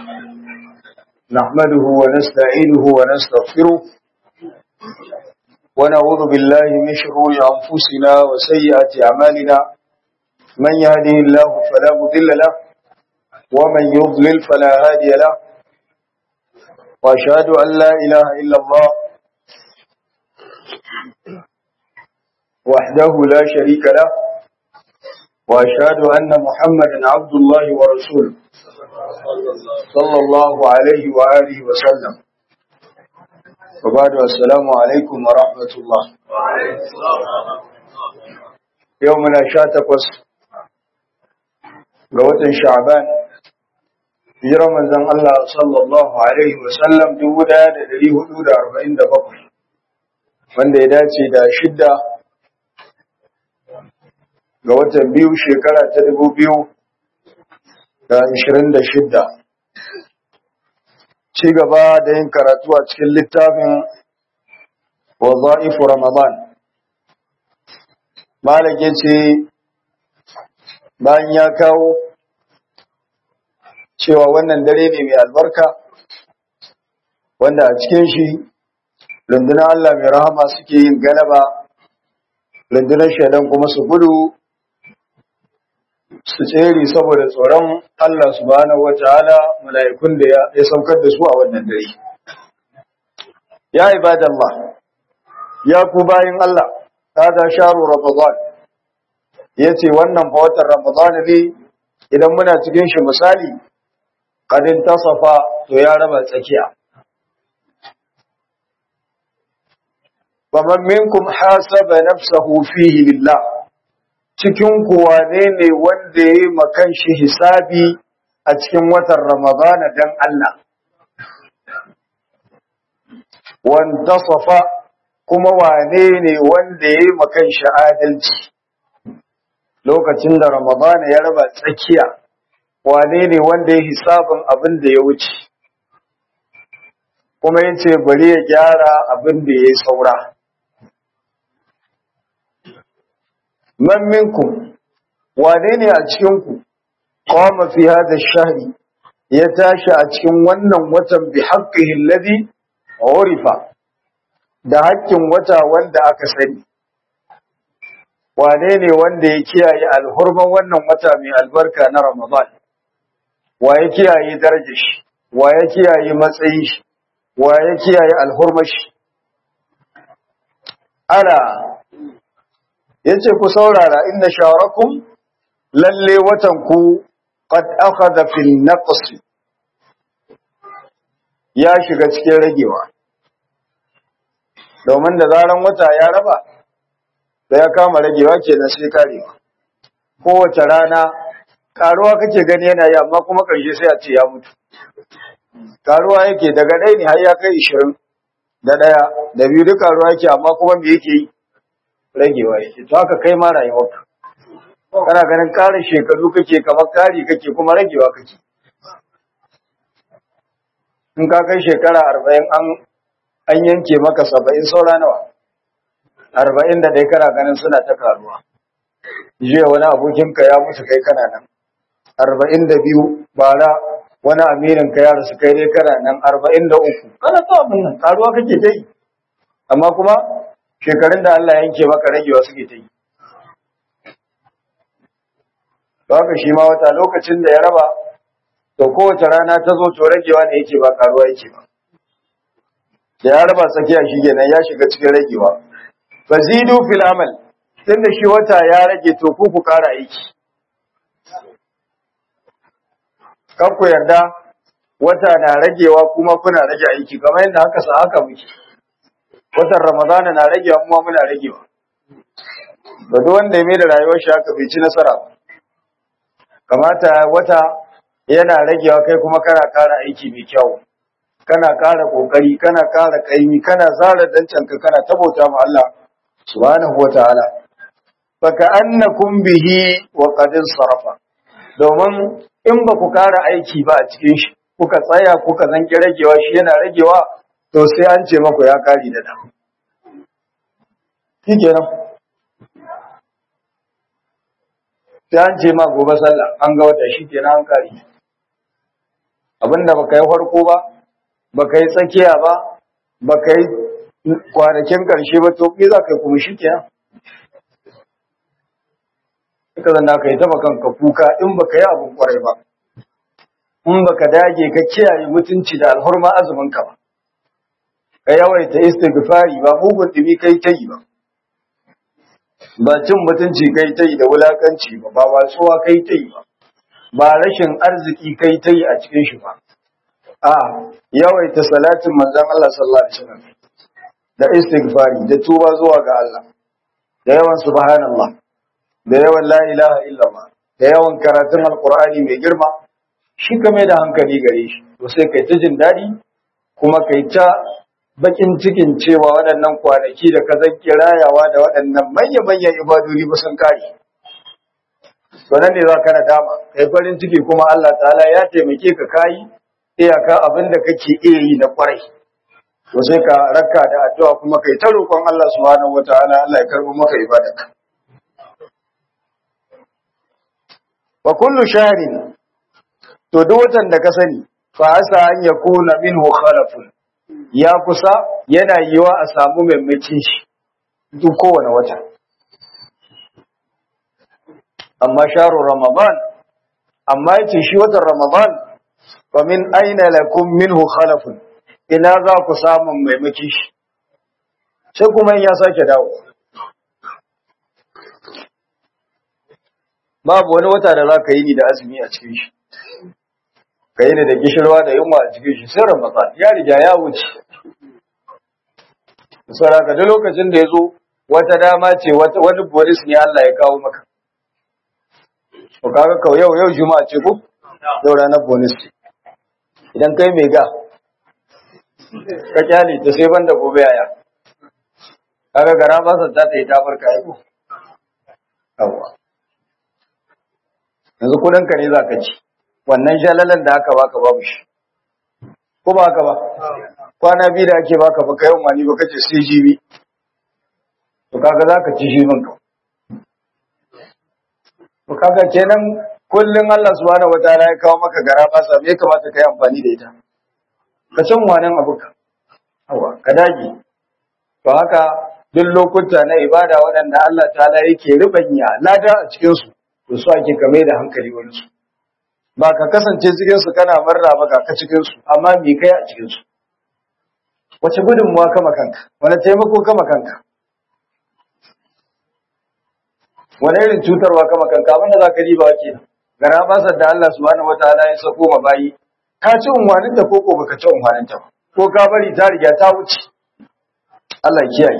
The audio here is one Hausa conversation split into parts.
نحمده ونستعينه ونستغفره ونعوذ بالله من شرور أنفسنا وسيئات أعمالنا من يهده الله فلا مضل له ومن يضلل فلا هادي له وأشهد أن لا إله إلا الله وحده لا شريك له وأشهد أن محمدا عبد الله ورسوله صلى الله عليه وآله وسلم وبعد السلام عليكم ورحمة الله يومنا شاتقوس قوة شعبان في رمضان الله صلى الله عليه وسلم دودا دليه دودا أربعين دقيقة wanda ya dace da shidda ga watan biyu shekara ta dubu biyu da ishirin da shidda ci gaba da yin karatu a cikin littafin waza'ifu ramadan malam ya ce bayan ya kawo cewa wannan dare ne mai albarka wanda a cikin shi rundunar Allah mai rahama suke yin galaba rundunar shaidan kuma su gudu su tsere saboda tsoron Allah subhanahu wataala mala'ikun da ya saukar da su a wannan dare ya ibadallah ya ku bayin Allah hada sharu ramadan yace wannan fa watan ramadan ne idan muna cikin shi misali kadin tasafa to ya raba tsakiya faman minkum hasaba nafsahu fihi lillah cikin kuwa ne ne wanda ya yi makan shi hisabi a cikin watan Ramadana don Allah. Wanda safa kuma wane ne wanda ya yi makan shi adalci lokacin da Ramadana ya raba tsakiya, wane ne wanda ya hisabin abin da ya wuce, kuma ya ce bari ya gyara abin da ya yi saura. man minkum wane ne a cikinku qama fi hadha shahri ya tashi a cikin wannan watan bi haqqihi alladhi urifa da haƙƙin wata wanda aka sani wane ne wanda ya kiyaye alhurman wannan wata mai albarka na ramadan wa ya kiyaye darajar shi wa ya kiyaye matsayin shi wa ya kiyaye alhurmar shi ala yace ku saurara inna shawarakum lalle watan ku qad akhadha fil naqs ya shiga cikin ragewa domin da zaran wata ya raba da ya kama ragewa kenan sai karewa kowace rana karuwa kake gani yana yi amma kuma karshe sai a ce ya mutu karuwa yake daga ɗaya ne har ya kai ishirin da ɗaya da biyu duk karuwa yake amma kuma me yake yi ragewa yake to haka kai ma rayuwarka kana ganin ƙarin shekaru kake kamar kari kake kuma ragewa kake in ka kai shekara arba'in an an yanke maka saba'in saura nawa arba'in da dai kana ganin suna ta karuwa jiya wani abokinka ya mutu kai kana nan arba'in da biyu bara wani aminin ka ya rasu kai dai kana nan arba'in da uku kana ta abin nan karuwa kake ta yi amma kuma shekarun da Allah yanke maka ragewa suke ta yi. Haka shi ma wata lokacin da ya raba, to kowace rana ta zo to ragewa ne yake ba karuwa yake ba. Da ya raba tsakiya shi kenan ya shiga cikin ragewa. Fazidu fil amal, tun da shi wata ya rage to ku ku kara aiki. Kan ku yarda wata na ragewa kuma kuna rage aiki kamar yadda haka sa haka muke. watan ramadana na ragewa kuma muna ragewa da duk wanda ya mai da rayuwar shi haka bai ci nasara ba kamata wata yana ragewa kai kuma kana kara aiki mai kyau kana kara kokari kana kara kaimi kana zara dancanka kana tabauta ma Allah subhanahu wataala faka annakum bihi wa qad sarafa domin in ba ku kara aiki ba a cikin shi kuka tsaya kuka zanki ragewa shi yana ragewa to sai an ce maku ya kari da nan shi kenan sai an ce ma gobe sallah an ga wata shi kenan an kari abinda baka yi farko ba baka yi tsakiya ba baka yi kwanakin karshe ba to me za ka yi kuma shi kenan ka zanna ka yi taba kanka kuka in baka yi abin kwarai ba in baka dage ka kiyaye mutunci da alhurma azumin ka ba ka yawaita istighfari ba mugun dumi kai ta yi ba ba cin mutunci kai ta yi da wulakanci ba ba watsuwa kai ta yi ba ba rashin arziki kai ta yi a cikin shi ba a yawaita salatin manzon Allah sallallahu alaihi wasallam da istighfari da tuba zuwa ga Allah da yawan subhanallah da yawan la ilaha illallah da yawan karatun alqur'ani mai girma shi ka mai da hankali gare shi to sai kai ta jin daɗi kuma kai ta bakin cikin cewa waɗannan kwanaki da ka zanki rayawa da waɗannan manya-manyan ibadodi ba sun kare to nan ne za ka nadama kai farin ciki kuma Allah ta'ala ya taimake ka kayi iyaka abin da kake iya yi na kwarai to sai ka raka da addu'a kuma kai ta roƙon Allah subhanahu wataala Allah ya karɓo maka ibadarka wa kullu shahrin to duk watan da ka sani fa asa an yakuna minhu khalafun ya kusa yana yiwa a samu maimakin shi duk kowane wata amma sharu ramadan amma yace shi watan ramadan fa min aina lakum minhu khalafun ina za ku samu maimakin shi sai kuma in ya sake dawo babu wani wata da za ka yi ni da azumi a cikin shi ka yi ni da gishirwa da yunwa a cikin shi sai ramadan ya riga ya wuce saboda ka duk lokacin da ya zo wata dama ce wani boris ne Allah ya kawo maka ko kaga ka yau yau juma'a ce ko yau ranar bonus idan kai mai ga ka kyale ta sai banda gobe yaya kaga gara ba sa ta yi ta farka yi ko yawa yanzu kudin ka ne za ka ci wannan shalalan da aka baka babu shi ko ba haka ba kwana biyu da ake baka baka yau mani baka ce sai jibi to kaga za ka ci shi min ka to kaga kenan kullun Allah subhanahu wataala ya kawo maka gara ba sa me kamata kai amfani da ita ka san wannan abuka hawa ka dage to haka duk lokuta na ibada waɗanda Allah ta'ala yake rubanya lada a cikin su to su ake kame da hankali wani su ba ka kasance cikin su kana marra ba ka cikin su amma me kai a cikin su wace gudunmuwa kama kanka wani taimako kama kanka wani irin cutarwa kama kanka abinda za ka riba ke gara basar da Allah subhanahu wataala ya sako ma bayi ka ci unwanin ta ko baka ci unwanin ta ko ka bari ta riga ta wuce Allah ya kiyaye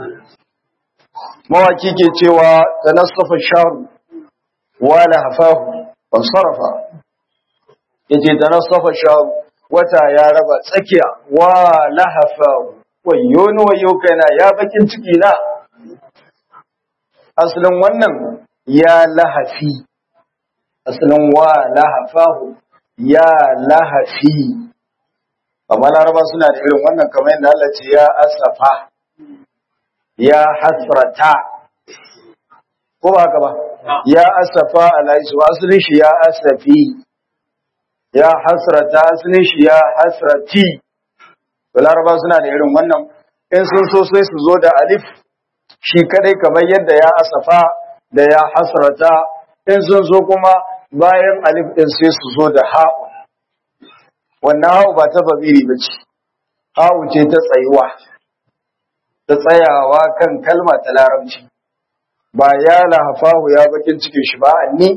mawaki ke cewa tanassafa sharu wala hafahu wa sarafa yace tanassafa sharu wata ya raba tsakiya wa lahafa wayo ni wayo kaina ya bakin ciki na asalin wannan ya lahafi asalin wa lahafahu ya lahafi amma laraba suna da irin wannan kamar yadda Allah ce ya asafa ya hasrata ko ba haka ba ya asafa alaisu asalin shi ya asafi ya hasrata asalin shi ya hasrati to laraba suna da irin wannan in sun so sai su zo da alif shi kadai kamar yadda ya asafa da ya hasrata in sun so kuma bayan alif din sai su zo da ha'u wannan ha'u ba ta babiri ba ce ha'u ce ta tsayuwa ta tsayawa kan kalma ta larabci ba ya lahafahu ya bakin cikin shi ba ni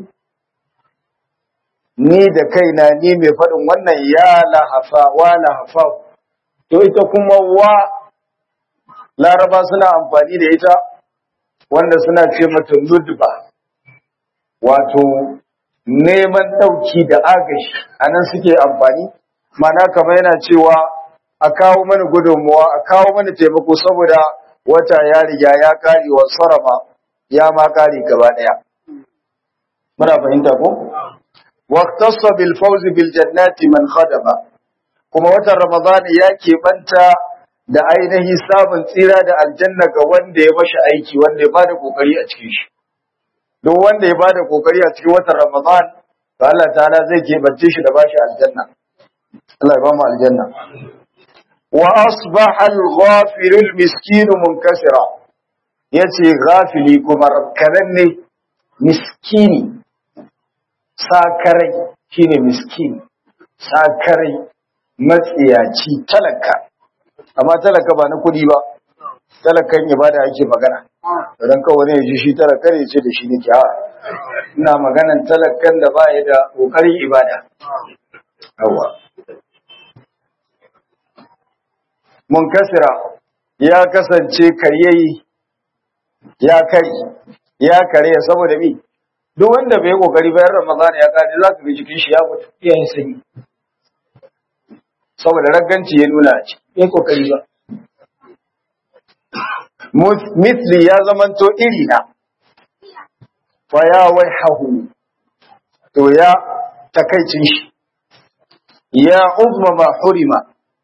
ni da kaina ni mai faɗin wannan ya lahafa wa lahafa to ita kuma wa laraba suna amfani da ita wanda suna ce mata nudba wato neman ɗauki da agashi a nan suke amfani mana kamar yana cewa a kawo mana gudunmuwa a kawo mana taimako saboda wata ya riga ya kare wa sarama ya ma kare gaba ɗaya muna fahimta ko واختص بالفوز بالجنات من خدم kuma watan Ramadan ya keɓanta da ainihi samun tsira da aljanna ga wanda ya mashi aiki wanda ya bada kokari a cikin shi duk wanda ya bada kokari a cikin watan Ramadan to Allah ta'ala zai keɓance shi da bashi aljanna Allah ya ba mu aljanna wa asbaha al-ghafil al-miskin munkasira yace ghafili kuma rakkananne miskini sakarai shine miskini sakarai matsiyaci talaka amma talaka ba na kudi ba talakan ibada ake magana idan kawai ne ji shi talaka ne ce da shi nake a ina maganan talakan da ba ya da kokarin ibada yawa munkasira ya kasance karyayi ya kari ya kare saboda mi duk wanda bai kokari bayan ramadan ya kare za ka ga jikin shi ya mutu iyayen sanyi saboda ragganci ya nuna a ciki bai kokari ba misli ya zamanto iri na fa ya waihahu to ya takaicin shi ya uzma ma hurima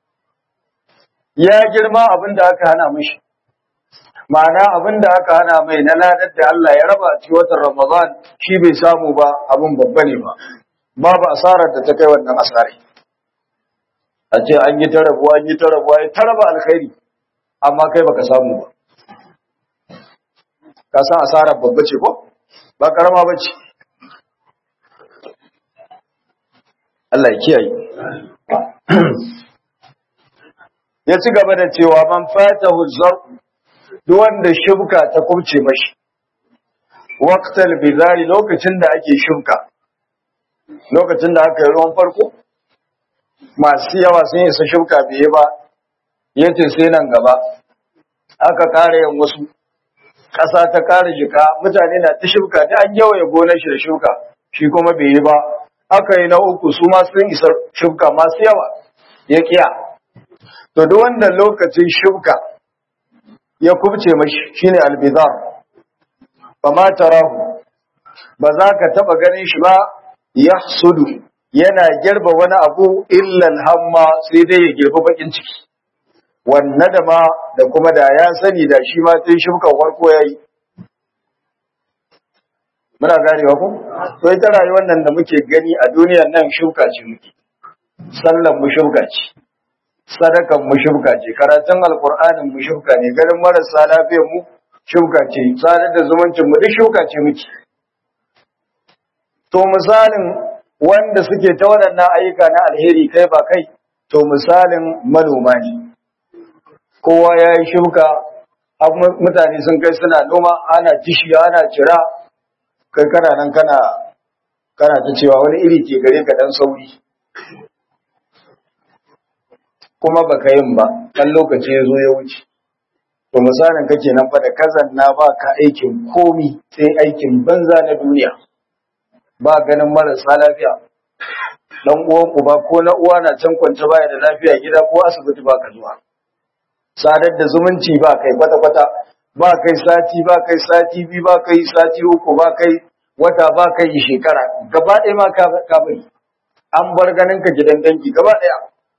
ya girma abinda aka hana mishi ma'ana abinda aka hana mai na ladar da Allah ya raba a cikin watan Ramadan shi bai samu ba abin babba ne ba babu asarar da ta kai wannan asari a ce an yi ta rabuwa an yi ta rabuwa ya ta raba alkhairi amma kai baka samu ba ka san asarar babba ce ko ba karama ba ce Allah ya kiyaye ya ci gaba da cewa man fatahu zar duk wanda shubka ta kubce mashi waqtal bizari lokacin da ake shubka lokacin da aka yi ruwan farko masu yawa sun isa shubka biye ba yace sai nan gaba aka kare yin wasu ƙasa ta kare jika mutane na ta shubka ta an yawaye gonar shi da shuka shi kuma bai yi ba aka yi na uku su ma sun isa shubka masu yawa ya kiya to duk wanda lokacin shubka ya kubce mashi shine albizar ba ma tarahu ba za ka taba ganin shi ba yahsudu yana girba wani abu illa hamma sai dai ya girba bakin ciki wannan da ma da kuma da ya sani da shi ma tun shubka farko yayi muna ganewa ku to ita rayuwar nan da muke gani a duniyar nan shuka ce muke sallan mu shuka ce sadakan mu shuka ce karatun alqur'anin mu shuka ne garin marasa lafiyar mu shuka ce sadar da zumuncin mu duk shuka ce muke to misalin wanda suke ta waɗannan ayyuka na alheri kai ba kai to misalin manoma ne kowa ya yi shuka mutane sun kai suna noma ana tishi ana cira kai kana nan kana kana ta cewa wani iri ke gare ka dan sauri kuma baka yin ba dan lokaci ya zo ya wuce to misalin kake nan fa da kazan na ba ka aikin komi sai aikin banza na duniya ba ganin marasa lafiya dan uwan uba ko na uwa na can kwance baya da lafiya gida ko asibiti ba ka zuwa sadar da zumunci ba kai kwata-kwata ba kai sati ba kai sati biyu ba kai sati uku ba kai wata ba kai shekara gaba ɗaya ma ka bari an bar ganin ka gidan dangi gaba ɗaya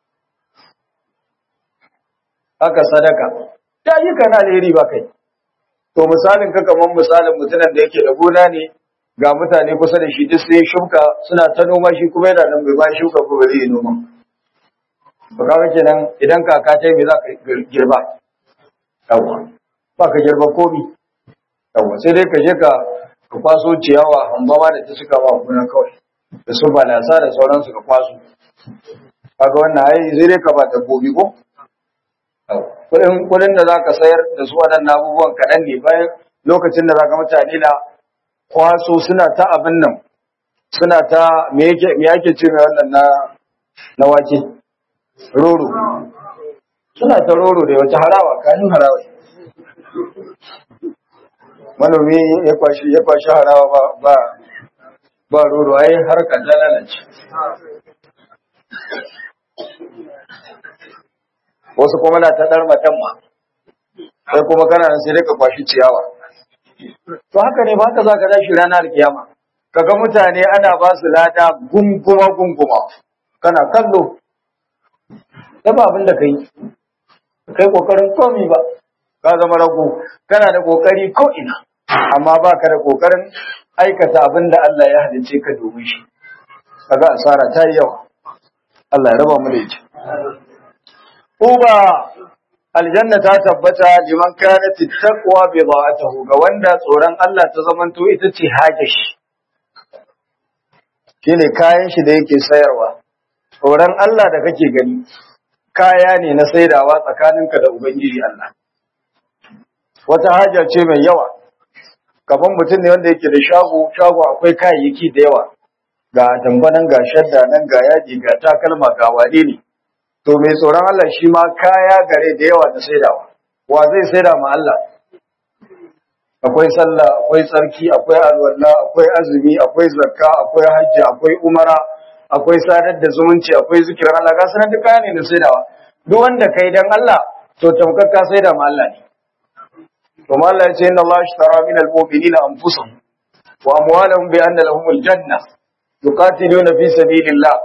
haka sadaka ta yi ka na alheri ba kai to misalin ka kamar misalin mutumin da yake da gona ne ga mutane kusa da shi duk sai shuka suna ta noma shi kuma yana nan bai ba shuka ko ba zai yi noma ba kaga kenan idan kaka ta yi me za ka girba yawa ba ka girba komi yawa sai dai ka je ka ka kwaso ciyawa hambama da ta suka ba kuna kawai da su balasa da sauransu ka kwaso kaga wannan ai sai dai ka ba dabbobi ko kudin kudin da zaka sayar da su waɗannan abubuwan kaɗan ne bayan lokacin da zaka mutane na kwaso suna ta abin nan suna ta me yake me yake ce wannan na na wake roro suna ta roro da wata harawa kanin harawa manomi ya kwashi ya kwashi harawa ba ba ba roro ai har ka lalace wasu kuma na ta dar matan ma sai kuma kana nan sai dai ka kwashi ciyawa to haka ne ba ka za ka dashi ranar kiyama kaga mutane ana ba su lada gunguma gunguma kana kallo da ba abin da kai kai kokarin komi ba ka zama rago kana da kokari ko ina amma ba ka da kokarin aikata abin da Allah ya halice ka domin shi kaga asara ta yi yawa Allah ya raba mu da ita uba aljanna ta tabbata liman kanat taqwa bi da'atuhu ga wanda tsoron Allah ta zamanto ita ce hajashi shine kayan shi da yake sayarwa tsoron Allah da kake gani kaya ne na saidawa tsakaninka da ubangiji Allah wata haja ce mai yawa kaman mutum ne wanda yake da shago shago akwai kayayyaki da yawa ga tambanan ga shadda nan ga yaji ga takalma ga wane ne to mai tsoron Allah shi ma kaya gare da yawa da saidawa wa zai saida ma Allah akwai sallah akwai tsarki akwai alwala akwai azumi akwai zakka akwai hajji akwai umara akwai sadar da zumunci akwai zikirin Allah ga sanar da kaya ne da saidawa duk wanda kai dan Allah to tamkar ka saida ma Allah ne to Allah ya ce inna Allah ashtara min al-mu'minina anfusahum wa amwalahum bi anna lahum al-janna yuqatiluna fi sabilillah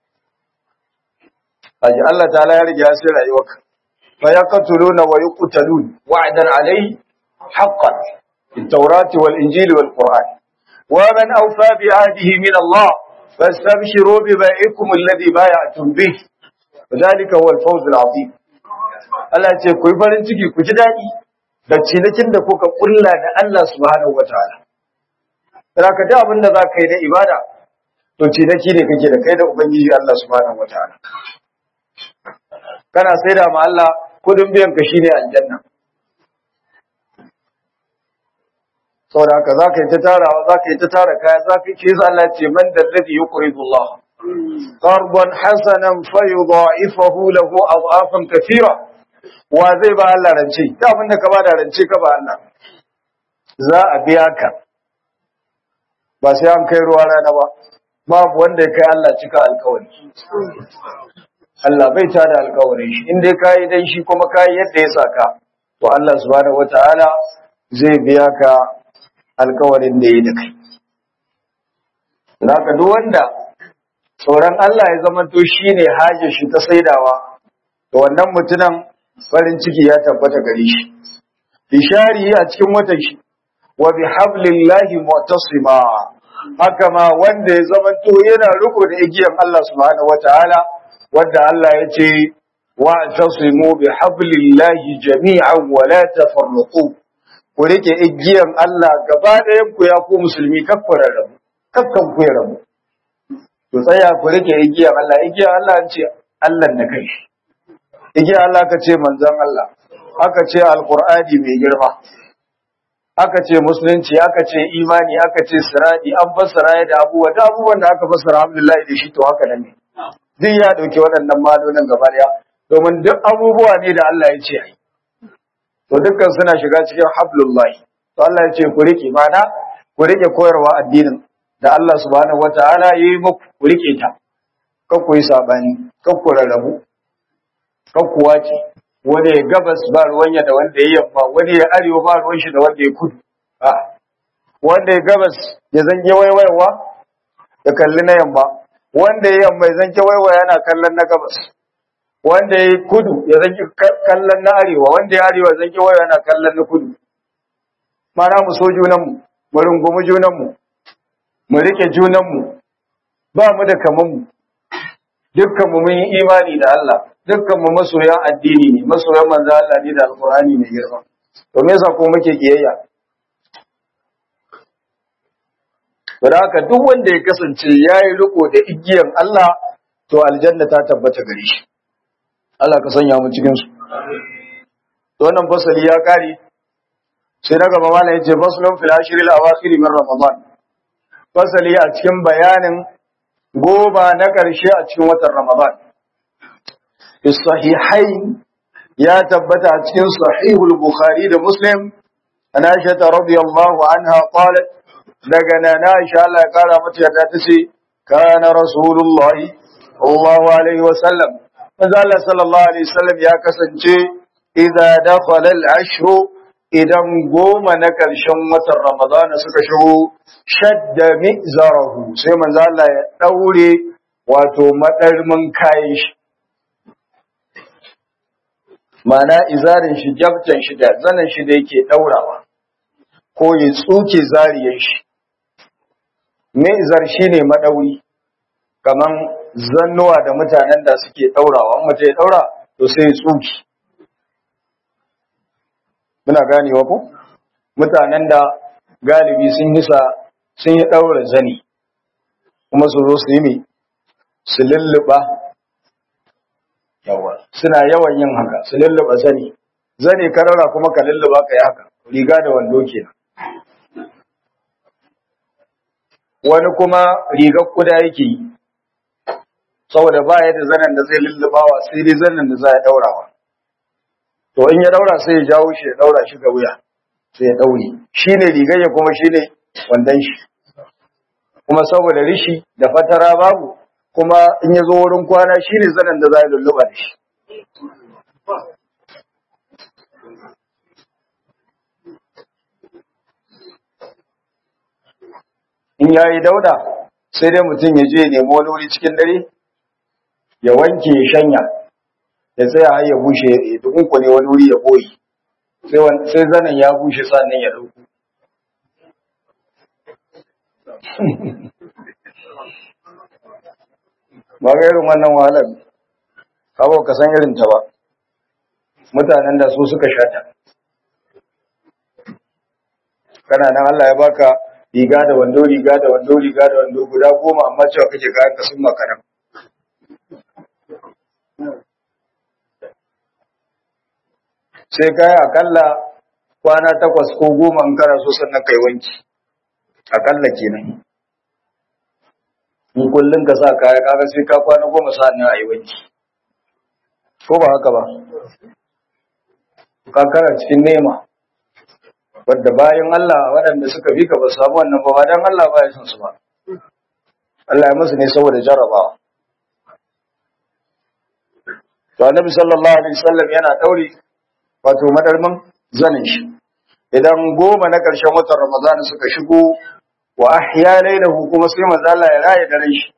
aji Allah ta'ala ya riga ya sai rayuwarka fa yaqtuluna wa yuqtalun wa'dan alayhi haqqan التوراة والإنجيل والقرآن ومن أوفى بعهده من الله فاستبشروا ببيعكم الذي بايعتم به وذلك هو الفوز العظيم Allah ce ku yi farin ciki ku ji daɗi da cinikin da kuka kulla da Allah subhanahu wa ta'ala. Raka da abin da za ka yi na ibada, to ciniki ne kake da kai da Ubangiji Allah subhanahu wa ta'ala. Kana sai da ma Allah kudin biyan ka shine aljanna. saboda haka za ka yi ta tarawa za ka yi ta tara kaya za ka ce su Allah ce man da ladhi yuqridu Allah qardan hasanan fayudha'ifahu lahu adhafan kathira wa zai ba Allah rance ta abin da ka ba da rance ka ba Allah za a biya ka ba sai an kai ruwa rana ba babu wanda ya kai Allah cika alkawari Allah bai ta da alkawarin shi in dai kayi dan shi kuma kayi yadda ya saka to Allah subhanahu wataala zai biya ka alkawarin da ya da kai. Zaka duk wanda tsoron Allah ya zama to shi ne haje shi ta saidawa, da wannan mutunan farin ciki ya tabbata gare shi. Bishari a cikin watan shi, wa bi hablillahi mu'tasima haka ma wanda ya zama to yana riko da igiyan Allah subhanahu wataala wanda Allah ya ce wa tasimu bi hablillahi jami'an wa la tafarraqu ku rike igiyan Allah gaba ɗayan ku ya ku musulmi kakkura rabu kakkan ku ya rabu ku tsaya ku rike igiyan Allah igiyan Allah an ce Allah da kai igiyan Allah ka ce manzon Allah aka ce alqur'ani mai girma aka ce musulunci aka ce imani aka ce siradi an fassara da abubuwa da abubuwan da aka fassara alhamdulillah da shi to haka nan ne duk ya dauke waɗannan malonin gaba ɗaya domin duk abubuwa ne da Allah ya ce ai to dukkan suna shiga cikin hablullahi to Allah ya ce ku rike mana ku rike koyarwa addinin da Allah subhanahu wataala yayi muku ku rike ta kar ku yi sabani kar ku rarrabu kar ku wace wani ya gabas ba ruwanya da wanda ya yamma wani ya arewa ba ruwan shi da wanda ya kudu a wanda ya gabas ya zange waiwaiwa ya kalli na yamma wanda ya yamma ya zange waiwaya yana kallon na gabas wanda ya kudu ya zanki kallon na arewa wanda ya arewa zanki waya yana kallon na kudu mana mu so junanmu mu rungumi junanmu mu rike junanmu ba mu da kamanmu dukkan mu mun yi imani da Allah dukkan mu masoyan addini ne masoyan manzo Allah ne da alqur'ani mai girma to me yasa ko muke kiyayya Bada haka duk wanda ya kasance yayi riko da igiyan Allah to aljanna ta tabbata gare shi Allah ka sanya mu cikin su. To wannan fasali ya kare. Sai na gaba mallam yace faslun fil ashril awakhir min ramadan. Fasali a cikin bayanin goma na karshe a cikin watan ramadan. Sahihain ya tabbata a cikin sahihul bukhari da muslim an aisha radiyallahu anha qalat daga nana aisha Allah ya kara mata yadda tace kana rasulullahi sallallahu alaihi wa sallam manzo Allah sallallahu alaihi wasallam ya kasance idza dakhala al-ashr idan goma na karshen watan Ramadana suka shigo shadda mizarahu sai manzo Allah ya daure wato madarmin kayan shi mana izarin shi jabtan shi da zanan shi da yake daurawa ko ya tsuke zariyan shi me izar shine madauri kaman zannuwa da mutanen da suke daurawa in mutum ya daura to sai ya tsuki muna ganewa ko mutanen da galibi sun yi sa sun yi daura zani kuma su zo su yi ne su lulluɓa yawa suna yawan yin haka su lulluɓa zani zani karara kuma ka lulluɓa ka yi haka riga da wando kenan wani kuma rigar kuda yake yi saboda ba ya da zanen da zai lullubawa sai dai zanen da za ya daurawa to in ya daura sai ya jawo shi ya daura shi ga wuya sai ya daure shi ne rigar ya kuma shi ne wandon shi kuma saboda rishi da fatara babu kuma in ya zo wurin kwana shi ne zanen da za ya lulluba da shi in ya yi dauda sai dai mutum ya je ya nemi wani wuri cikin dare ya wanke ya shanya ya tsaya har ya bushe ya dukunku ne wani wuri ya boye sai zanen ya bushe sannan ya dauku ba ga irin wannan wahalar kawo ka san irin ta ba mutanen da su suka shata kana nan Allah ya baka riga da wando riga da wando riga da wando guda goma amma cewa kake kayan ka sun makaran sai kai akalla kwana takwas ko goma in kana so sannan kai wanki akalla kenan in kullun ka sa kaya kaga sai ka kwana goma sannan a yi wanki ko ba haka ba ka kana cikin nema wadda bayan Allah waɗanda suka fi ka ba samu wannan ba ba dan Allah ba ya san su ba Allah ya musu ne saboda jarabawa to annabi sallallahu alaihi wasallam yana daure wato madarmin zanin shi idan goma na ƙarshen watan Ramadan suka shigo wa ahya lailahu kuma sai manzo Allah ya raye daren shi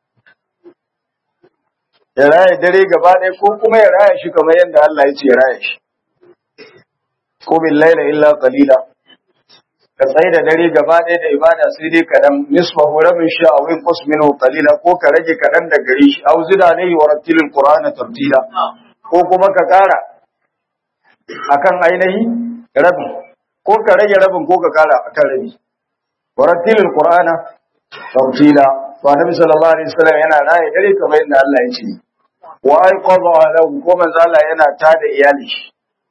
ya raye dare gaba ɗaya ko kuma ya raye shi kamar yadda Allah ya ce ya raye shi ko bil laila illa qalila ka tsaye da dare gaba ɗaya da ibada sai dai kaɗan nisfahu rabin sha a win qus minhu qalila ko ka rage kaɗan da gare shi au zida alayhi wa rattilil qur'ana tartila ko kuma ka ƙara akan ainihi rabin ko ka rage rabin ko ka ƙara akan rabi wa rattilil qur'ana tartila to annabi sallallahu alaihi wasallam yana raye dare kamar yadda Allah ya ce wa aiqadha lahu ko manzo Allah yana tada iyali shi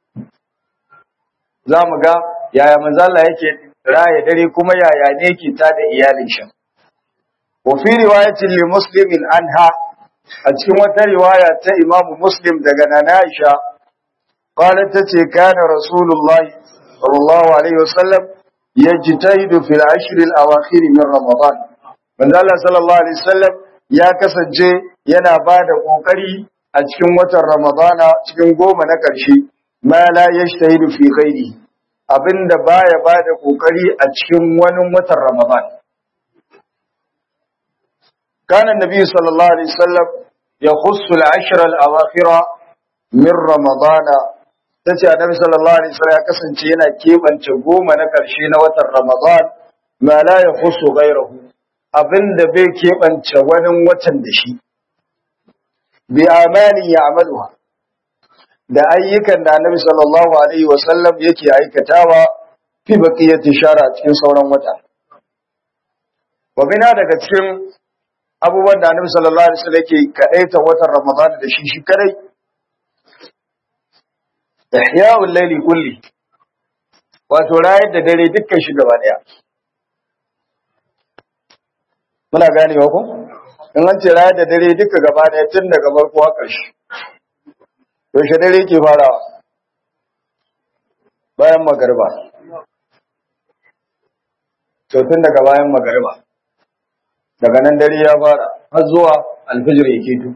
za mu ga yaya manzo Allah yake raya dare kuma yaya ne yake tada iyalin shi wa fi riwayatin li muslimin anha a cikin wata riwaya ta Imam Muslim daga Nana Aisha qalat tace kana Rasulullah sallallahu alaihi wasallam yajtahidu fil ashr al awakhir min Ramadan manzo Allah sallallahu alaihi wasallam ya kasance yana bada kokari a cikin watan Ramadana cikin goma na ƙarshe ma la yashtahidu fi ghairi abinda baya bada kokari a cikin wani watan Ramadan kana annabi sallallahu alaihi wasallam yakhussu al-ashra al-awakhira min Ramadan tace annabi sallallahu alaihi wasallam ya kasance yana kebance goma na karshe na watan Ramadan ma la yakhussu ghairahu abinda bai kebance wani watan da shi bi amani ya'maluha da ayyukan da Annabi sallallahu alaihi wasallam yake aikatawa fi baqiyati shara cikin sauran wata wa bina daga cikin abubuwan da Annabi sallallahu alaihi wasallam yake kadaita watan Ramadan da shi shi kadai ihya'ul layli kulli wato rayar da dare dukkan shi gaba daya muna ganewa ko in an ce rayar da dare duka gaba daya tun daga farko har ƙarshe yaushe dare ke farawa bayan magariba to tun daga bayan magariba daga nan dare ya fara har zuwa alfijir ya keto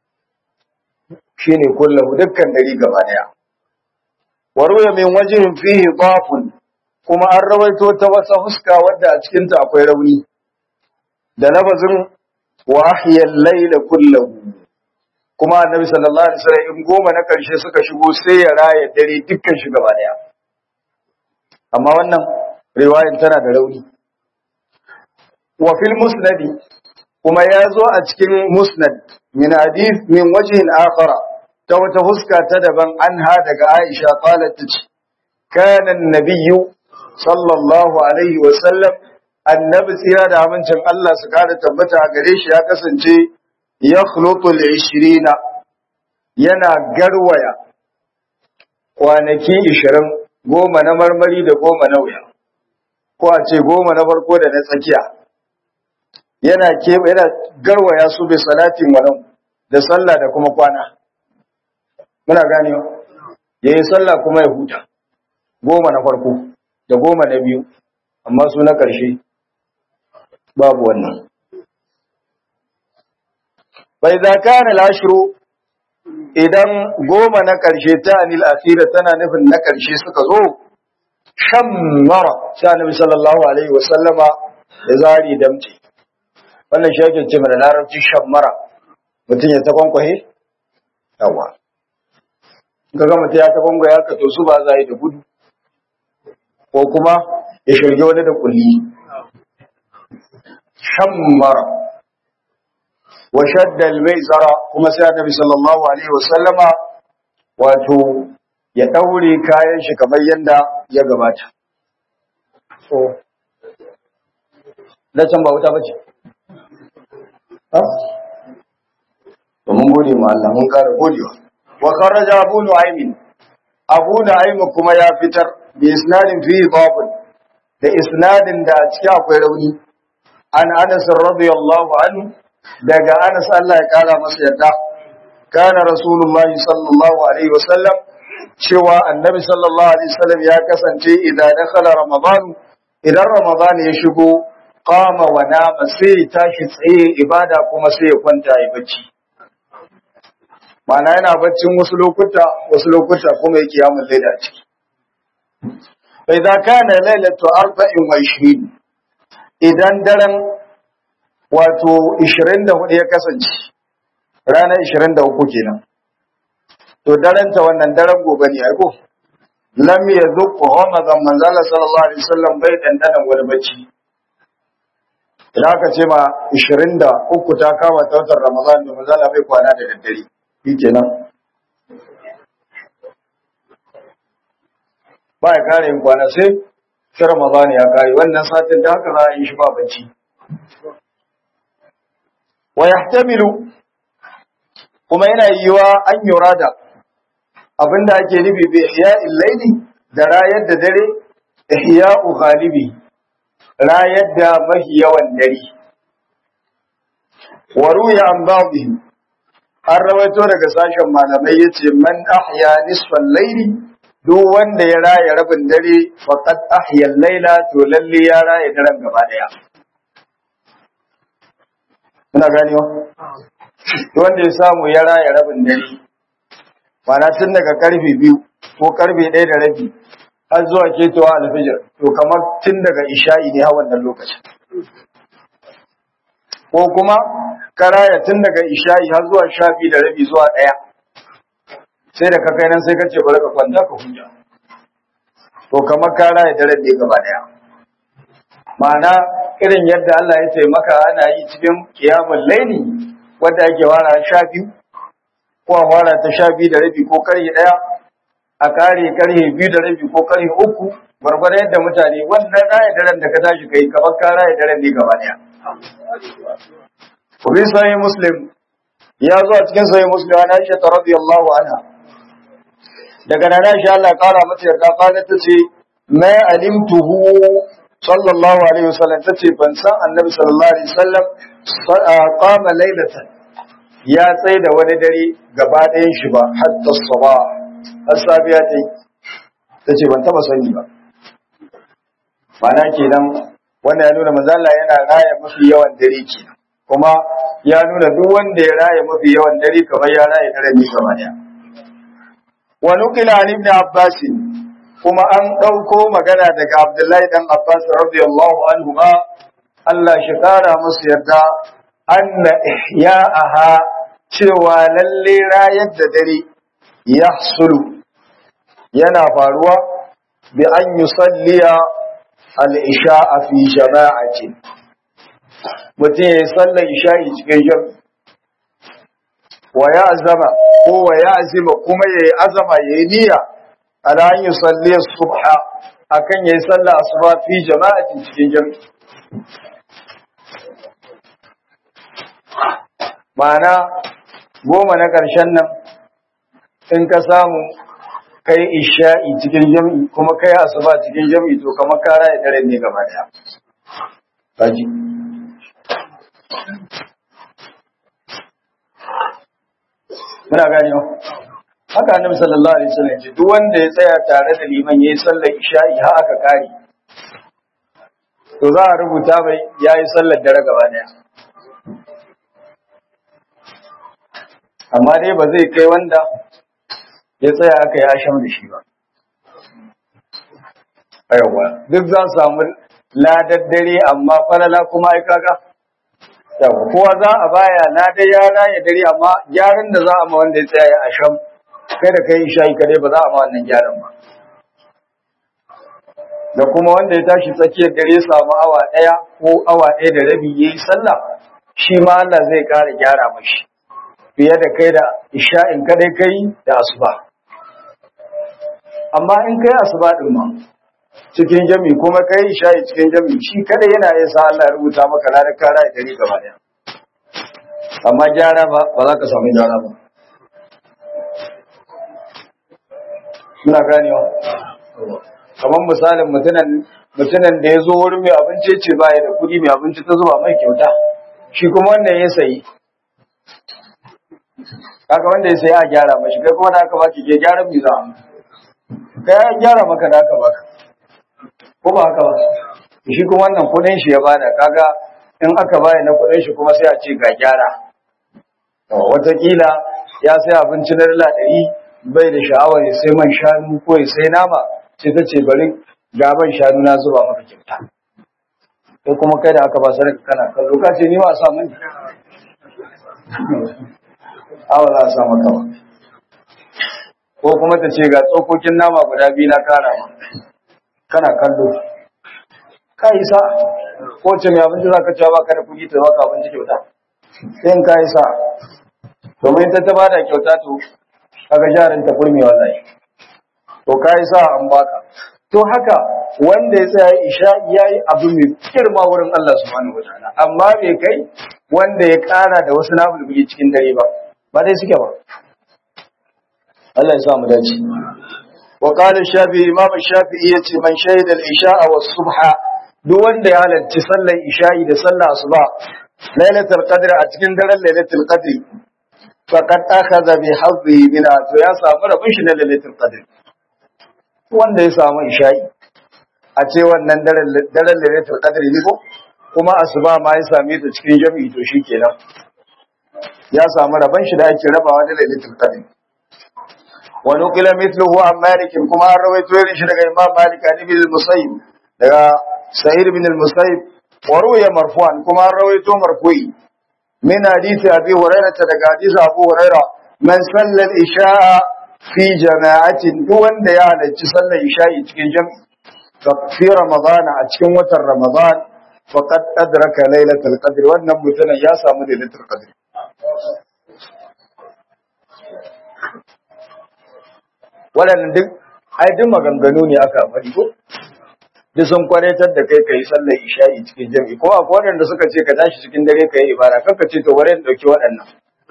shine kullahu dukkan dare gaba daya warwaya min wajihin fihi dafun kuma an rawaito ta wata huska wadda a cikin ta akwai rauni da lafazin wa ahya al-layla kullahu kuma annabi sallallahu alaihi wasallam in goma na karshe suka shigo sai ya raya dare dukkan shi gaba daya amma wannan riwayan tana da rauni wa fil musnadi kuma ya zo a cikin musnad min hadith min wajhin akhara ta wata huska ta daban anha daga Aisha qalat tace kana an-nabiyyu sallallahu alaihi wa sallam annabi tsira da amincin Allah su kara tabbata a gare shi ya kasance ya khlutul 20 yana garwaya kwanaki 20 goma na marmari da goma na wuya ko a ce goma na farko da na tsakiya yana ke yana garwaya su bi salatin wannan da sallah da kuma kwana muna ganewa yayin sallah kuma ya huta goma na farko da goma na biyu amma su na ƙarshe babu wannan bai za kana lashiru idan goma na ƙarshe ta anil akhira tana nufin na ƙarshe suka zo shammara sai annabi sallallahu alaihi wasallama ya zari damti wannan shi ake ce mana larabci shammara mutum ya ta kwankwahe yawa ga ga mutum ya ta kwankwahe haka to su ba za yi da gudu ko kuma ya shirge wani da kulli shammara wa shadda al-maisara kuma sai annabi sallallahu alaihi wasallama wato ya daure kayan shi kamar yanda ya gabata so da can ba wuta bace ha to mun gode ma Allah mun kara godewa wa kharaja abu nu'aym abu nu'aym kuma ya fitar bi isnadin fi babun da isnadin da a cikin akwai rauni an Anas radiyallahu anhu daga Anas Allah ya kara masa yarda kana rasulullahi sallallahu alaihi wasallam cewa annabi sallallahu alaihi wasallam ya kasance idan dakhala ramadan idan ramadan ya shigo qama wa nama sai tashi tsaye ibada kuma sai ya kwanta ya bacci Mana yana baccin wasu lokuta wasu lokuta kuma yake yamun laila ciki fa idza kana lailatu arba'in wa ishirin idan daren wato 24 ya kasance ranar 23 kenan to daren ta wannan daren gobe ne ai ko lam yazuq ramadan manzala sallallahu alaihi wasallam bai dandana wani bacci idan aka ce ma 23 ta kama ta watan ramadan da manzala bai kwana da daddare shi kenan ba ya kare yin kwana sai sai ramadan ya kare wannan satin da haka za a yi shi ba bacci wa yahtamilu kuma yana yiwa an yurada abinda ake nufi bi ihya'il layli da rayar da dare ihya'u ghalibi rayar da mahi yawan dare wa ruya an ba'dihim an rawaito daga sashen malamai yace man ahya nisfal layli duk wanda ya raya rabin dare faqad ahya al-layla to lalle ya raya daren gaba daya Muna ganewa? Wanda ya samu ya raya rabin dare, mana tun daga karfe biyu ko karfe ɗaya da rabi har zuwa ketowa alfijir, to kamar tun daga isha'i ne a wannan lokacin. Ko kuma ka raya tun daga isha'i har zuwa sha biyu da rabi zuwa ɗaya. Sai da ka kai nan sai ka ce bari ka kwanta ka huta. To kamar ka raya daren ne gaba ɗaya. Ma'ana irin yadda Allah ya taimaka ana yi cikin kiyamun laini wadda ake wara sha biyu ko a wara ta sha biyu da rabi ko karye ɗaya a kare karye biyu da rabi ko karye uku gwargwado yadda mutane wannan raya daren da ka tashi kai kamar ka raya daren ne gaba ɗaya. Kubi sahih Muslim ya zo a cikin sahih Muslim ana Aisha ta radiyallahu anha daga nan Aisha Allah kara mata yarda qalat ta ce ma alimtuhu sallallahu alaihi wasallam tace ban san annabi sallallahu alaihi wasallam qama laylatan ya tsai da wani dare gaba ɗayan shi ba hatta saba asabiya tai tace ban taba sani ba mana kenan wannan ya nuna manzo Allah yana raya mafi yawan dare kenan kuma ya nuna duk wanda ya raya mafi yawan dare kamar ya raya dare ne gaba daya wa nuqila an ibn abbas kuma an ɗauko magana daga Abdullahi ɗan Abbas radiyallahu anhu ma Allah shi ƙara musu yarda anna ihya'aha cewa lalle rayar da dare ya sulu yana faruwa bi an yusalliya al-isha'a fi jama'ati mutum ya yi sallar isha'i cikin jami wa ya azama ko wa ya azima kuma ya yi azama ya yi niyya ala an yi salli subha akan ya yi sallar asuba fi jama'atin cikin jami ma'ana goma na ƙarshen nan in ka samu kai isha'i cikin jami'i kuma kai asuba cikin jami'i to kamar ka raya daren ne gaba daya kaji muna gani haka annabi sallallahu alaihi wasallam ce duk wanda ya tsaya tare da liman yayi sallar isha'i har aka kare to za a rubuta mai yayi sallar dare gaba daya amma dai ba zai kai wanda ya tsaya aka yi asham da shi ba. Ayawa, duk za su samu ladar dare amma falala kuma ai kaga. Yawa, kowa za a baya ladar yara ya dare amma gyaran da za a ma wanda ya tsaya ya asham, kai da kai shayi kadai ba za a ma wannan gyaran ba. Da kuma wanda ya tashi tsakiyar dare samu awa ɗaya ko awa ɗaya da rabi ya yi sallah, shi ma Allah zai ƙara gyara mashi. Fiye da kai da isha'in kadai kai da asuba. amma in kai asuba din ma cikin jami kuma kai shayi cikin jami shi kada yana yin sa Allah ya rubuta maka ladan kara ya dare gaba daya amma gyara ba ba za ka samu gyara ba muna ganewa kamar misalin mutunan mutunan da ya zo wurin mai abinci ce ba ya da kuɗi mai abinci ta zuba mai kyauta shi kuma wannan ya sayi kaga wanda ya sayi a gyara mashi kai kuma da aka baki ke gyaran mi za ka ya gyara maka da aka baka ko ba haka ba shi kuma wannan kudin shi ya bada kaga in aka baya na kudin shi kuma sai a ce ga gyara watakila ya sai abinci na dala ɗari bai da sha'awar ya sai man shanu ko ya sai nama sai ta ce bari gaban shanu na zuba maka kyauta ko kuma kai da aka ba sadaka kana kallo ka ce ni ma sa mani awa za a sa maka ba ko kuma ta ce ga tsokokin nama guda biyu na kara ma kana kallo ka yi sa ko ce mai abinci za ka cewa baka da kuɗi ta baka abinci kyauta sai ka yi sa domin ta ta bada kyauta to kaga jarin ta kurmi wallahi to ka yi sa an baka to haka wanda ya tsaya isha ya yi abu mai girma wurin Allah subhanahu wa ta'ala amma bai kai wanda ya kara da wasu nafulbuli cikin dare ba ba dai suke ba Allah ya sa mu dace wa qala shafi imam shafi'i yace man shahida al-isha'a was subha duk wanda ya halarci sallar isha'i da sallar asuba lailatul qadr a cikin daren lailatul qadr faqad akhadha bi hadhihi min to ya samu rabin shi na lailatul qadr wanda ya samu isha'i a ce wannan daren daren lailatul qadr ne ko kuma asuba ma ya same ta cikin jami'i to shikenan ya samu rabin shi da ake rabawa da lailatul qadr ونقل مثله عن مالك كما رويت ويرش لغا إمام مالك عن ابن المصيب لغا سعيد بن المصيب وروي مرفوعا كما رويت مرفوعي من حديث أبي هريرة لغا حديث أبو هريرة من صلى الإشاء في جماعة دون ديالة صلى الإشاء تكين جمع في رمضان أتكين وتر رمضان فقد أدرك ليلة القدر والنبتنا يا سامو ليلة القدر waɗannan duk ai duk maganganu ne aka faɗi ko duk sun kwanatar da kai kai sallar isha'i cikin jami'i kuma akwai waɗanda suka ce ka tashi cikin dare ka yi ibada kanka ce to bari in ɗauki waɗannan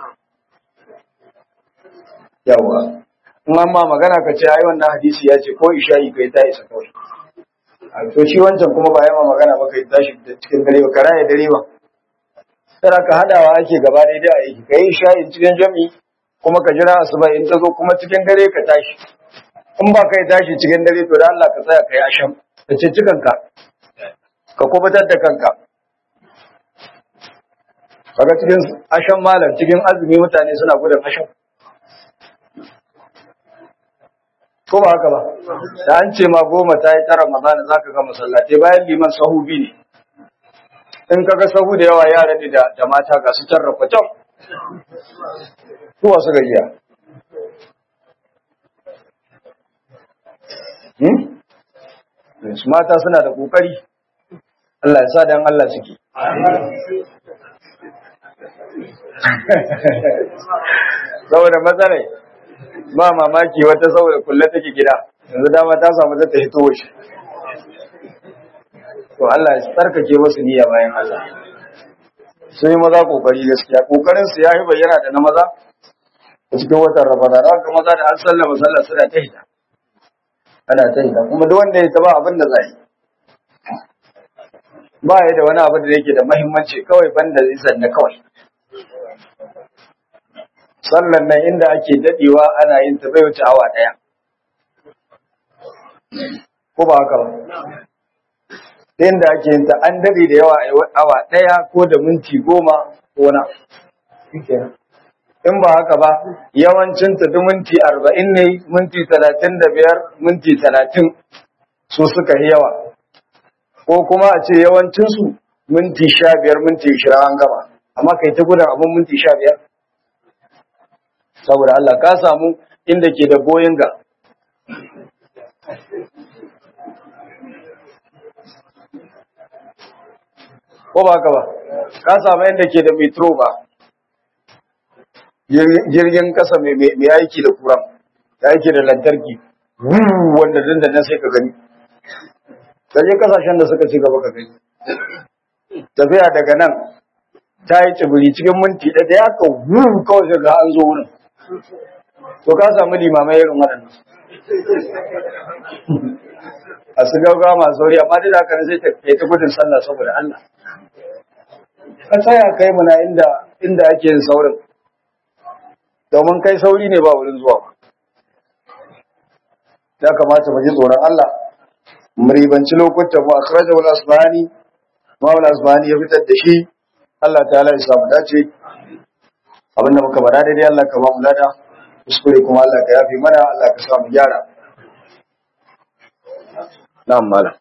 yawa in an ma magana ka ce ai wannan hadisi ya ce ko isha'i kai ta isa kawai to shi wancan kuma ba ya ma magana ba kai tashi cikin dare ba ka raya dare ba sai ka hadawa ake gaba daidai a yi kai isha'i cikin jami'i kuma ka jira asuba in ta zo kuma cikin dare ka tashi in ba kai tashi cikin dare to da Allah ka tsaya kai asham ka ce cikanka ka kubutar da kanka kaga cikin asham malam cikin azumi mutane suna gudun asham ko ba haka ba da an ce ma goma ta yi tara mazana za ka ga masallatai bayan liman sahubi ne in kaga sahu da yawa yara ne da mata ga su tarrafa can Suwa suka iya. Su mata suna da ƙoƙari, Allah ya sa dan Allah suke. saboda matsalai ba mamaki wata saboda kulle take gida yanzu dama ta samu ta hito shi to Allah ya tsarkake masu niyya bayan Allah sun yi maza kokari gaskiya kokarin su yayi bayyana da na maza a cikin watan Ramadan ga maza da an sallama sallah suna ta hita ana ta hita kuma duk wanda ya taba abin da zai ba ya da wani abu da yake da muhimmanci kawai banda zai sanna kawai sallan nan inda ake dadewa ana yin ta bai wuce awa daya ko ba haka ba inda ake yin ta an dade da yawa awa daya ko da minti goma ko na in ba haka ba yawancin ta duk minti arba'in ne minti talatin da biyar minti talatin su suka yi yawa ko kuma a ce yawancinsu minti sha biyar minti ishirin an gaba amma kai ta gudan abin minti sha biyar saboda Allah ka samu inda ke da boyin ga ko ba ka ba ka samu inda ke da metro ba jirgin kasa mai aiki da kuran da aiki da lantarki wanda dandanan sai ka gani ka je kasashen da suka ci gaba ka gani tafiya daga nan ta yi tsibiri cikin minti ɗaya ya ka wuru kawai sai ga an zo wurin to ka samu limamai irin waɗannan a su gaugawa masu sauri amma duk da haka sai ta kai ta gudun sallah saboda Allah ka tsaya kai muna inda inda ake yin saurin domin kai sauri ne ba wurin zuwa ba ya kamata mu ji tsoron Allah mu ribanci lokutan mu akhrajahu al-asbahani ma al-asbahani ya fitar da shi Allah ta'ala ya samu dace abinda muka bada daidai Allah ka ba mu lada kuskure kuma Allah ka yafi mana Allah ka sa mu gyara na'am malam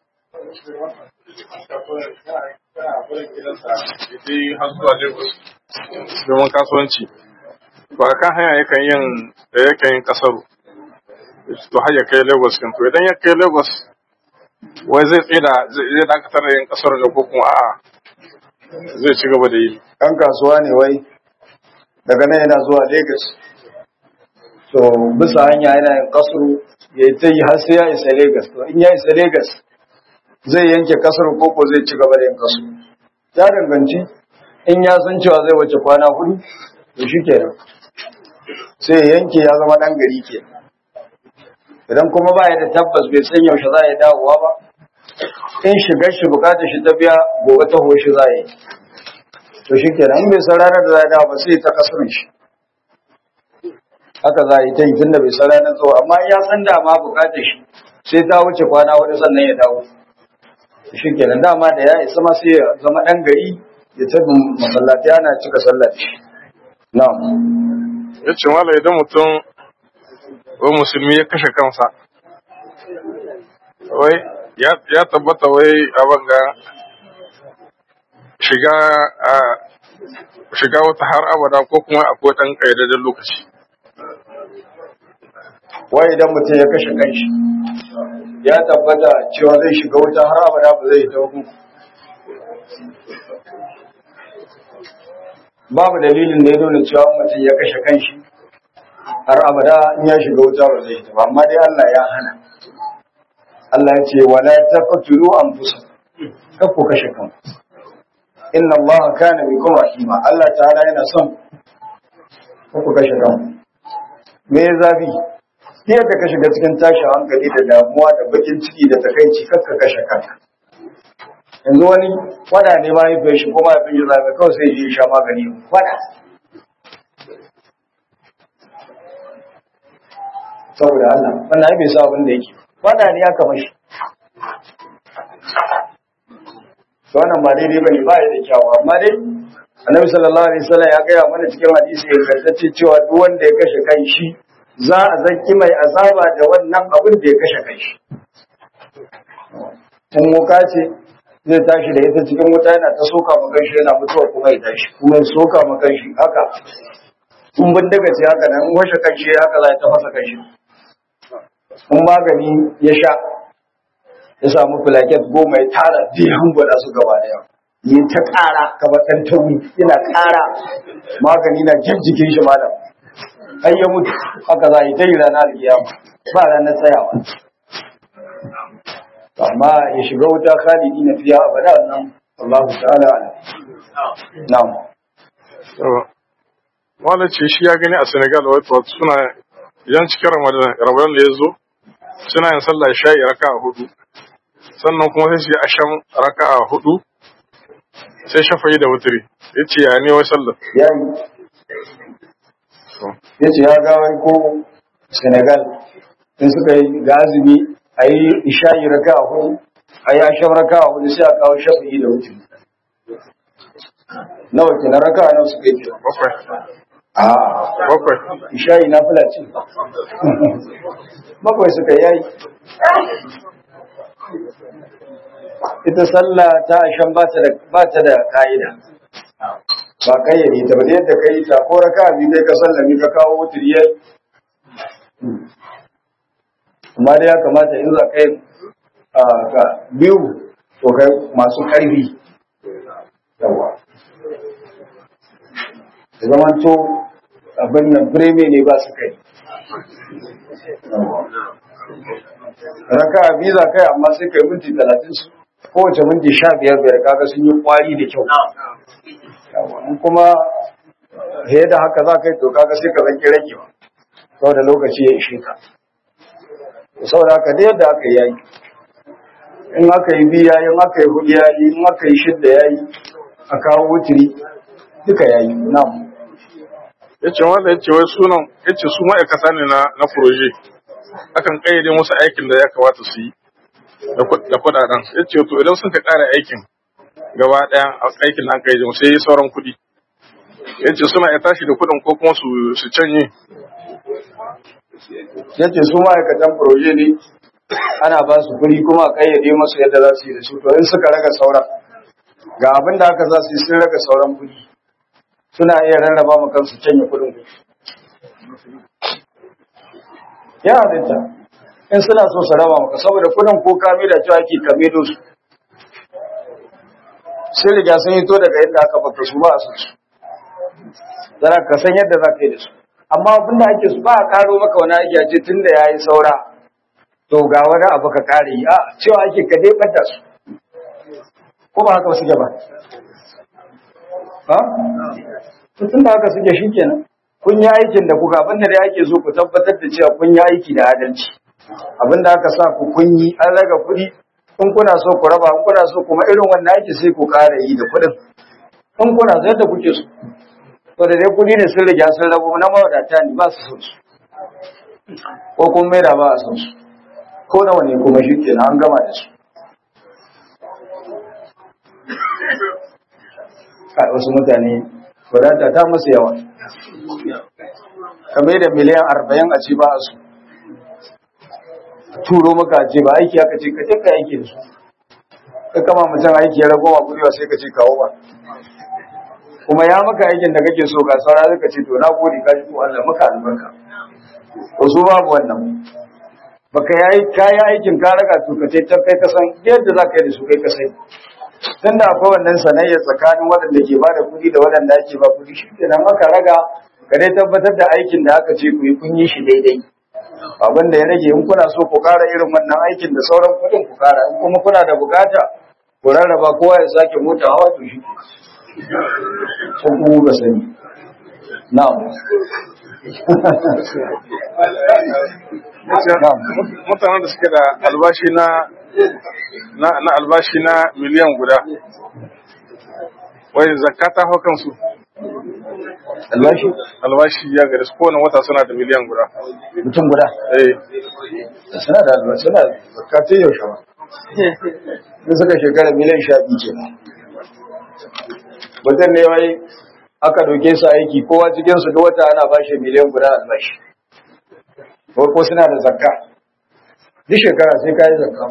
domin kasuwanci ba kan hanya yakan yin da yakan yin kasaru to har ya kai Lagos kan to idan ya kai Lagos wai zai tsida zai dakatar da yin kasar da ko kuma a'a zai ci gaba da yi ɗan kasuwa ne wai daga nan yana zuwa Lagos to bisa hanya yana yin kasuru ya yi ta yi har sai ya isa Lagos to in ya isa Lagos zai yanke kasar koko zai ci gaba da yin kasuru ya danganci in ya san cewa zai wace kwana hudu to shi kenan sai ya yanke ya zama ɗan gari ke idan kuma ba ya da tabbas bai san yaushe za ya dawowa ba in shigar shi bukatar shi ta biya gobe ta shi za yi to shi kenan in bai san ranar da za ya dawo ba sai ta kasar shi haka za a yi ta yi tun da bai san ranar zuwa amma ya san dama bukatar shi sai ta wuce kwana wani sannan ya dawo shi kenan dama da ya isa ma sai ya zama ɗan gari ya tabi masallaci ana cika sallah da shi na'am ya ce mala idan mutum wai musulmi ya kashe kansa wai ya tabbata wai abin ga shiga a shiga wata har abada ko kuma akwai ɗan ƙaidadin lokaci wai idan mutum ya kashe kanshi ya tabbata cewa zai shiga wuta har abada ba zai ta hukunku babu dalilin da ya nuna cewa mutum ya kashe kanshi har abada in ya shiga wuta ba zai ta ba amma dai Allah ya hana Allah ya ce wala taqtulu anfusakum kar ku kashe kanku inna Allah kana bikum rahima Allah ta'ala yana son kar ku kashe kanku me zabi yadda ka shiga cikin tashin hankali da damuwa da bakin ciki da takaici kar ka kashe kanka yanzu wani fada ne ma ya shi kuma ya fi zabe kawai sai ya sha magani fada saboda Allah wannan ai bai sa abin da yake fada ne aka mashi to wannan ba daidai bane ba ya da kyawu amma dai annabi sallallahu alaihi wasallam ya gaya mana cikin hadisi ingantacce cewa duk wanda ya kashe kan shi za a zanki mai azaba da wannan abin da ya kashe kan shi in wuka ce zai tashi da ita cikin wuta yana ta soka ma kanshi yana mutuwa kuma ya tashi kuma ya soka ma kanshi haka in bindiga ce haka nan in washe kanshi haka za ta fasa kanshi in magani ya sha ya samu filaket goma ya tara zai hangwada su gaba daya yi ta ƙara kamar ɗan tauri yana ƙara magani na jan jikin shi malam ai ya mutu haka za a yi ta yi ranar alkiyama ba ranar tsayawa amma ya shiga wuta khalidi na fiya abada nan Allah ta'ala ala na'am wanda ce shi ya gani a Senegal wato suna yan cikin Ramadan Ramadan da ya zo suna yin sallah sha'i raka'a hudu sannan kuma sai su yi asham raka'a hudu sai shafayi da wutiri yace ya ne wai sallar ya yi ya ce ya ga wai ko Senegal in suka yi ga azumi a yi isha'i raka a hudu a yi asham raka a hudu sai a kawo shafi'i da wuce nawa ke na raka nawa suka yi bakwai a bakwai isha'i na fula ce bakwai suka yayi ita sallah ta asham ba ta da ba ta da ka'ida ba kayyade ta ba da yadda kai ta ko raka bi kai ka sallami ka kawo wutar yayi amma dai ya kamata in za kai a ga biyu to kai masu karfi yawa zaman to abin nan fireme ne ba su kai raka biyu za kai amma sai kai minti talatin su kowace minti sha biyar biyar kaga sun yi kwari da kyau in kuma fiye da haka za ka yi to kaga sai ka zanki ragewa saboda lokaci ya ishe ka saboda haka da yadda aka yayi in aka yi biya in aka yi hudu yayi in aka yi shidda yayi a kawo wutiri duka yayi na'am yace wanda yace wai sunan yace su ma'aikata ne na na proje akan kayyade musu aikin da ya kamata su yi da ku- da kudaden yace to idan sun ka kara aikin gaba daya a aikin da aka yi musu sai sauran kudi yace suna ya tashi da kudin ko kuma su su canye yace su ma'aikatan proje ne ana ba su kuɗi kuma a kayyade masu yadda za su yi da su to in suka raga sauran ga abin da aka za su yi sun raga sauran kuɗi suna iya rarraba ma kansu canye kuɗin ya halitta in suna so su raba maka saboda kuɗin ko kame da cewa ake kame da su sun riga sun yi to daga inda aka baka su ba a su zara ka san yadda za ka yi da su amma abin da ake su ba a karo maka wani aiki a ce tun da ya yi saura to ga wani abu ka kare yi a cewa ake ka dai ɓadda su ko ba haka suke ba ha to tun da haka suke shi kenan kun yi aikin da kuka abin da dai ake so ku tabbatar da cewa kun yi aiki da adalci abin da aka sa ku kun yi an raga kuɗi in kuna so ku raba in kuna so kuma irin wannan aiki sai ku ƙara yi da kuɗin in kuna so yadda kuke so to da dai kuɗi ne sun riga sun rabu na mawadata ne ba su son su ko kun maida ba a son su ko nawa ne kuma shi kenan an gama da su Kai, wasu mutane wadata ta masu yawa kamar da miliyan arba'in a ci ba a su turo maka a ce ba aiki aka ce ka je ka aiki da su ka kama mutum aiki ya ragowa kuɗi sai ka ce kawo ba kuma ya maka aikin da kake so ga saura zaka ce to na gode ka ji ko Allah maka albarka to su babu wannan baka yayi kayi aikin ka raga to ka ce ta kai ka san yadda zaka yi da su kai ka sai tunda akwai wannan sanayya tsakanin waɗanda ke bada kuɗi da waɗanda ake ba kuɗi shi kenan aka raga ka dai tabbatar da aikin da aka ce ku yi kun yi shi daidai abin da ya rage in kuna so ku ƙara irin wannan aikin da sauran kuɗin ku ƙara in kuma kuna da bukata ku rarraba kowa ya sake mota hawa to shi ko kuma ba sani na'am na'am mutanen da suke da albashi na na na albashi na miliyan guda wai zakka ta hau kansu albashi albashi ya gari su kowane wata suna da miliyan guda mutum guda eh suna da albashi suna da zakatun yaushe ba sun suka shekara miliyan sha biyu ke mutum ne wai aka doke su aiki kowa cikinsu duk wata ana bashi miliyan guda albashi ko ko suna da zakka duk shekara sai ka yi zakka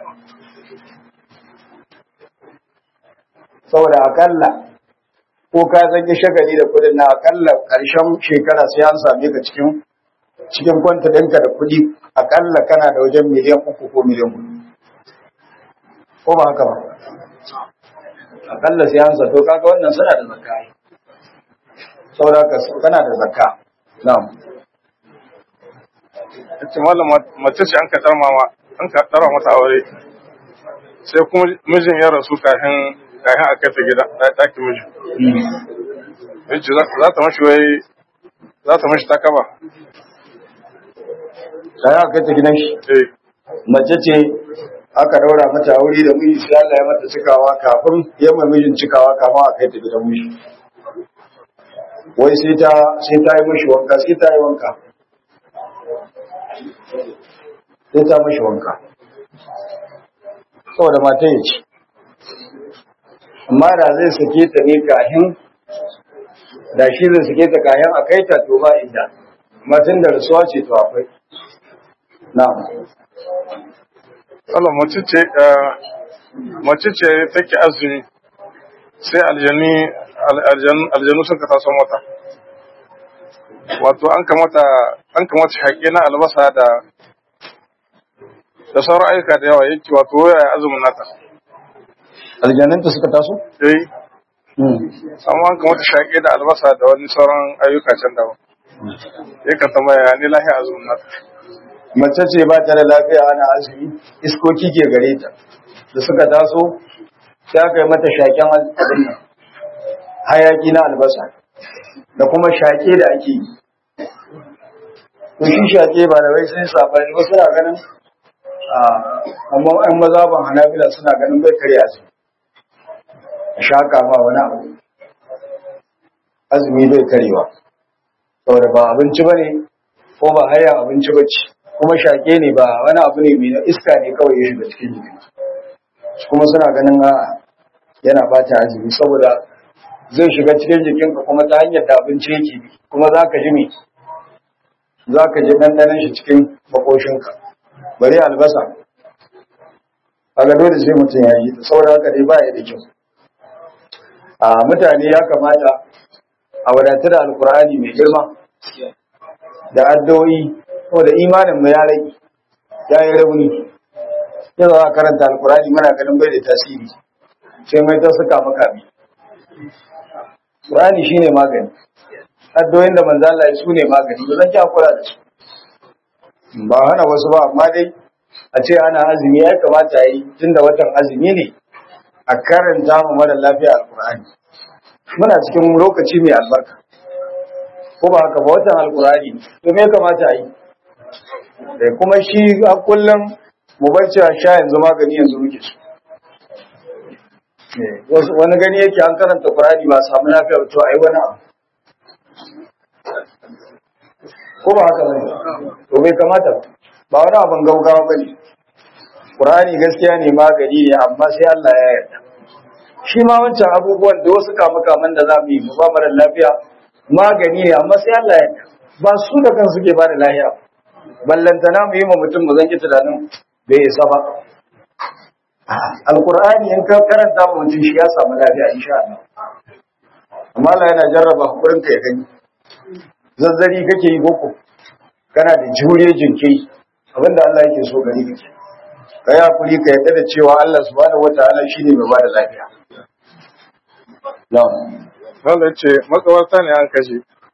saboda akalla ko ka zage shagali da kudin na akalla ƙarshen shekara sai an same ka cikin cikin kwanta ɗinka da kuɗi akalla kana da wajen miliyan uku ko miliyan hudu ko ba haka ba akalla sai an zato kaga wannan suna da zakka saboda ka kana da zakka na'am ita malama mace ce an ka dar mama an ka dara mata aure sai kuma mijin ya rasu kafin kafin a kai ta gida ɗakin miji yace za ta mashi wai za ta mashi takaba sai aka kai ta gidan shi eh mace ce aka daura mata aure da miji sai Allah ya mata cikawa kafin ya mai mijin cikawa kafin a kai ta gidan miji wai sai ta sai ta yi mishi wanka sai ta yi wanka sai ta mishi wanka saboda mata ya ce amma da zai sake ta ne kahin da shi zai sake ta kahin a kai ta to ba inda matan da rasuwa ce to akwai na'am Allah mace ce mace ce take azumi sai aljani aljanu suka taso mata wato an kamata an kamata haƙe na albasa da da sauran ayyuka da yawa yake wato waya azumin nata aljananta suka taso eh amma an kamata shaƙe da albasa da wani sauran ayyuka can daban yakan tambaya ni lahiya azumin nata mace ce ba ta da lafiya ana azumi iskoki ke gare ta da suka taso sai aka yi mata shaƙen abin nan hayaki na albasa da kuma shaƙe da ake yi to shi shaƙe ba da wai sai sabani ba suna ganin amma ɗan mazaban hanabila suna ganin bai karya su shaƙa ma wani abu azumi bai karewa saboda ba abinci ba ne ko ba haya abinci ba ce kuma shaƙe ne ba wani abu ne mai iska ne kawai ya shiga cikin jikin kuma suna ganin a yana bata azumi saboda zai shiga cikin jikinka kuma ta hanyar da abinci yake bi kuma za ka ji me za ka ji ɗanɗanon shi cikin makoshinka bari albasa a gado da sai mutum ya yi ta saboda haka dai ba ya da kyau a mutane ya kamata a wadatar da alkur'ani mai girma da addu'o'i saboda imanin mu ya rage ya yi rauni yau za a karanta alkurani muna ganin bai da tasiri sai mai ta suka maka bi Qur'ani shine magani addoyin da manzo Allah su ne magani ba zan ki hakura da su ba hana wasu ba amma dai a ce ana azumi ya kamata yi tunda watan azumi ne a karanta mu mara lafiya alkurani muna cikin lokaci mai albarka ko ba haka ba watan alkurani to me ya kamata a yi da kuma shi a kullum mu bar cewa sha yanzu magani yanzu muke su wani gani yake an karanta Qur'ani ba samu lafiya to ai wani abu ko ba haka bane to bai kamata ba wani abin gaugawa bane Qur'ani gaskiya ne magani ne amma sai Allah ya yarda shi ma wancan abubuwan da wasu kamukaman da za mu yi mu ba mara lafiya magani ne amma sai Allah ya yarda ba su da kansu ke ba da lafiya ballantana mu yi ma mutum mu zanki tunanin bai isa ba alkur'ani in ka karanta ma mutum shi ya samu lafiya insha Allah amma Allah yana jarraba hakurin ka ya gani zazzari kake yi boko kana da juriya jinkiri abinda Allah yake so gari kake ka yi hakuri ka yadda da cewa Allah subhanahu wataala shine mai bada lafiya na'am wanda ce makawarta ne an kashe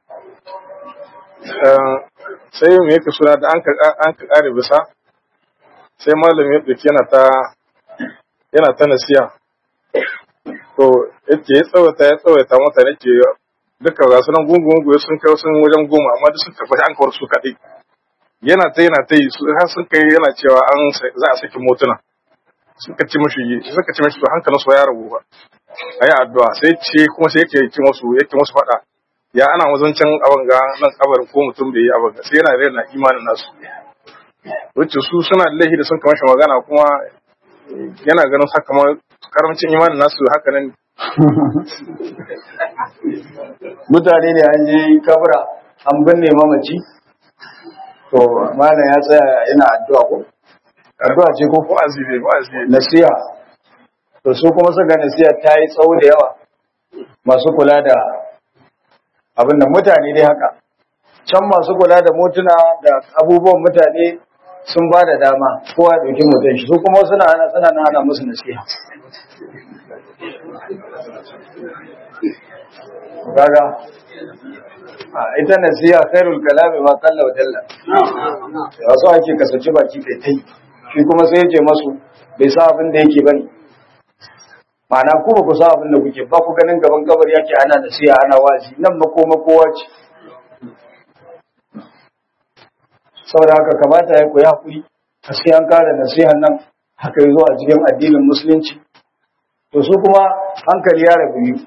sai me yake suna da an ka kare bisa sai malam ya ɗauki yana ta yana ta nasiya to yake ya tsawata ya tsawata mutane ke duka ga sunan gungun sun kai sun wajen goma amma duk sun tafi an kawar su kaɗai yana ta yana ta yi har sun kai yana cewa an za a saki motuna suka ci mashi suka ci mashi to hankalin su ya rabu ba ayi addu'a sai ce kuma sai yake ci musu yake musu faɗa ya ana wazancin abin ga nan kabarin ko mutum bai yi abin ga sai yana rena imanin nasu wacce su suna da laifi da sun kama shi magana kuma yana ganin haka ma karamcin imanin nasu haka nan mutane ne an je kabura an binne mamaci to malam ya tsaya yana addu'a ko addu'a ce ko wa'azi ne wa'azi ne nasiha to su kuma suka nasiha ta yi tsawo da yawa masu kula da abin da mutane dai haka can masu kula da motuna da abubuwan mutane sun ba da dama kowa ya ɗauki mutum shi su kuma suna ana suna na ana musu nasiha kaga ita nasiha khairul kalami ma kalla wa dalla wasu ake kasace baki kai tai shi kuma sai ya ce masu bai sa abin da yake bane ma'ana ku ba ku sa abin da kuke ba ku ganin gaban kabari yake ana nasiha ana wazi nan makoma kowa ce saboda haka kamata ya koyi hakuri a sai an kare nasihan nan haka yazo a cikin addinin musulunci to su kuma hankali ya rabu biyu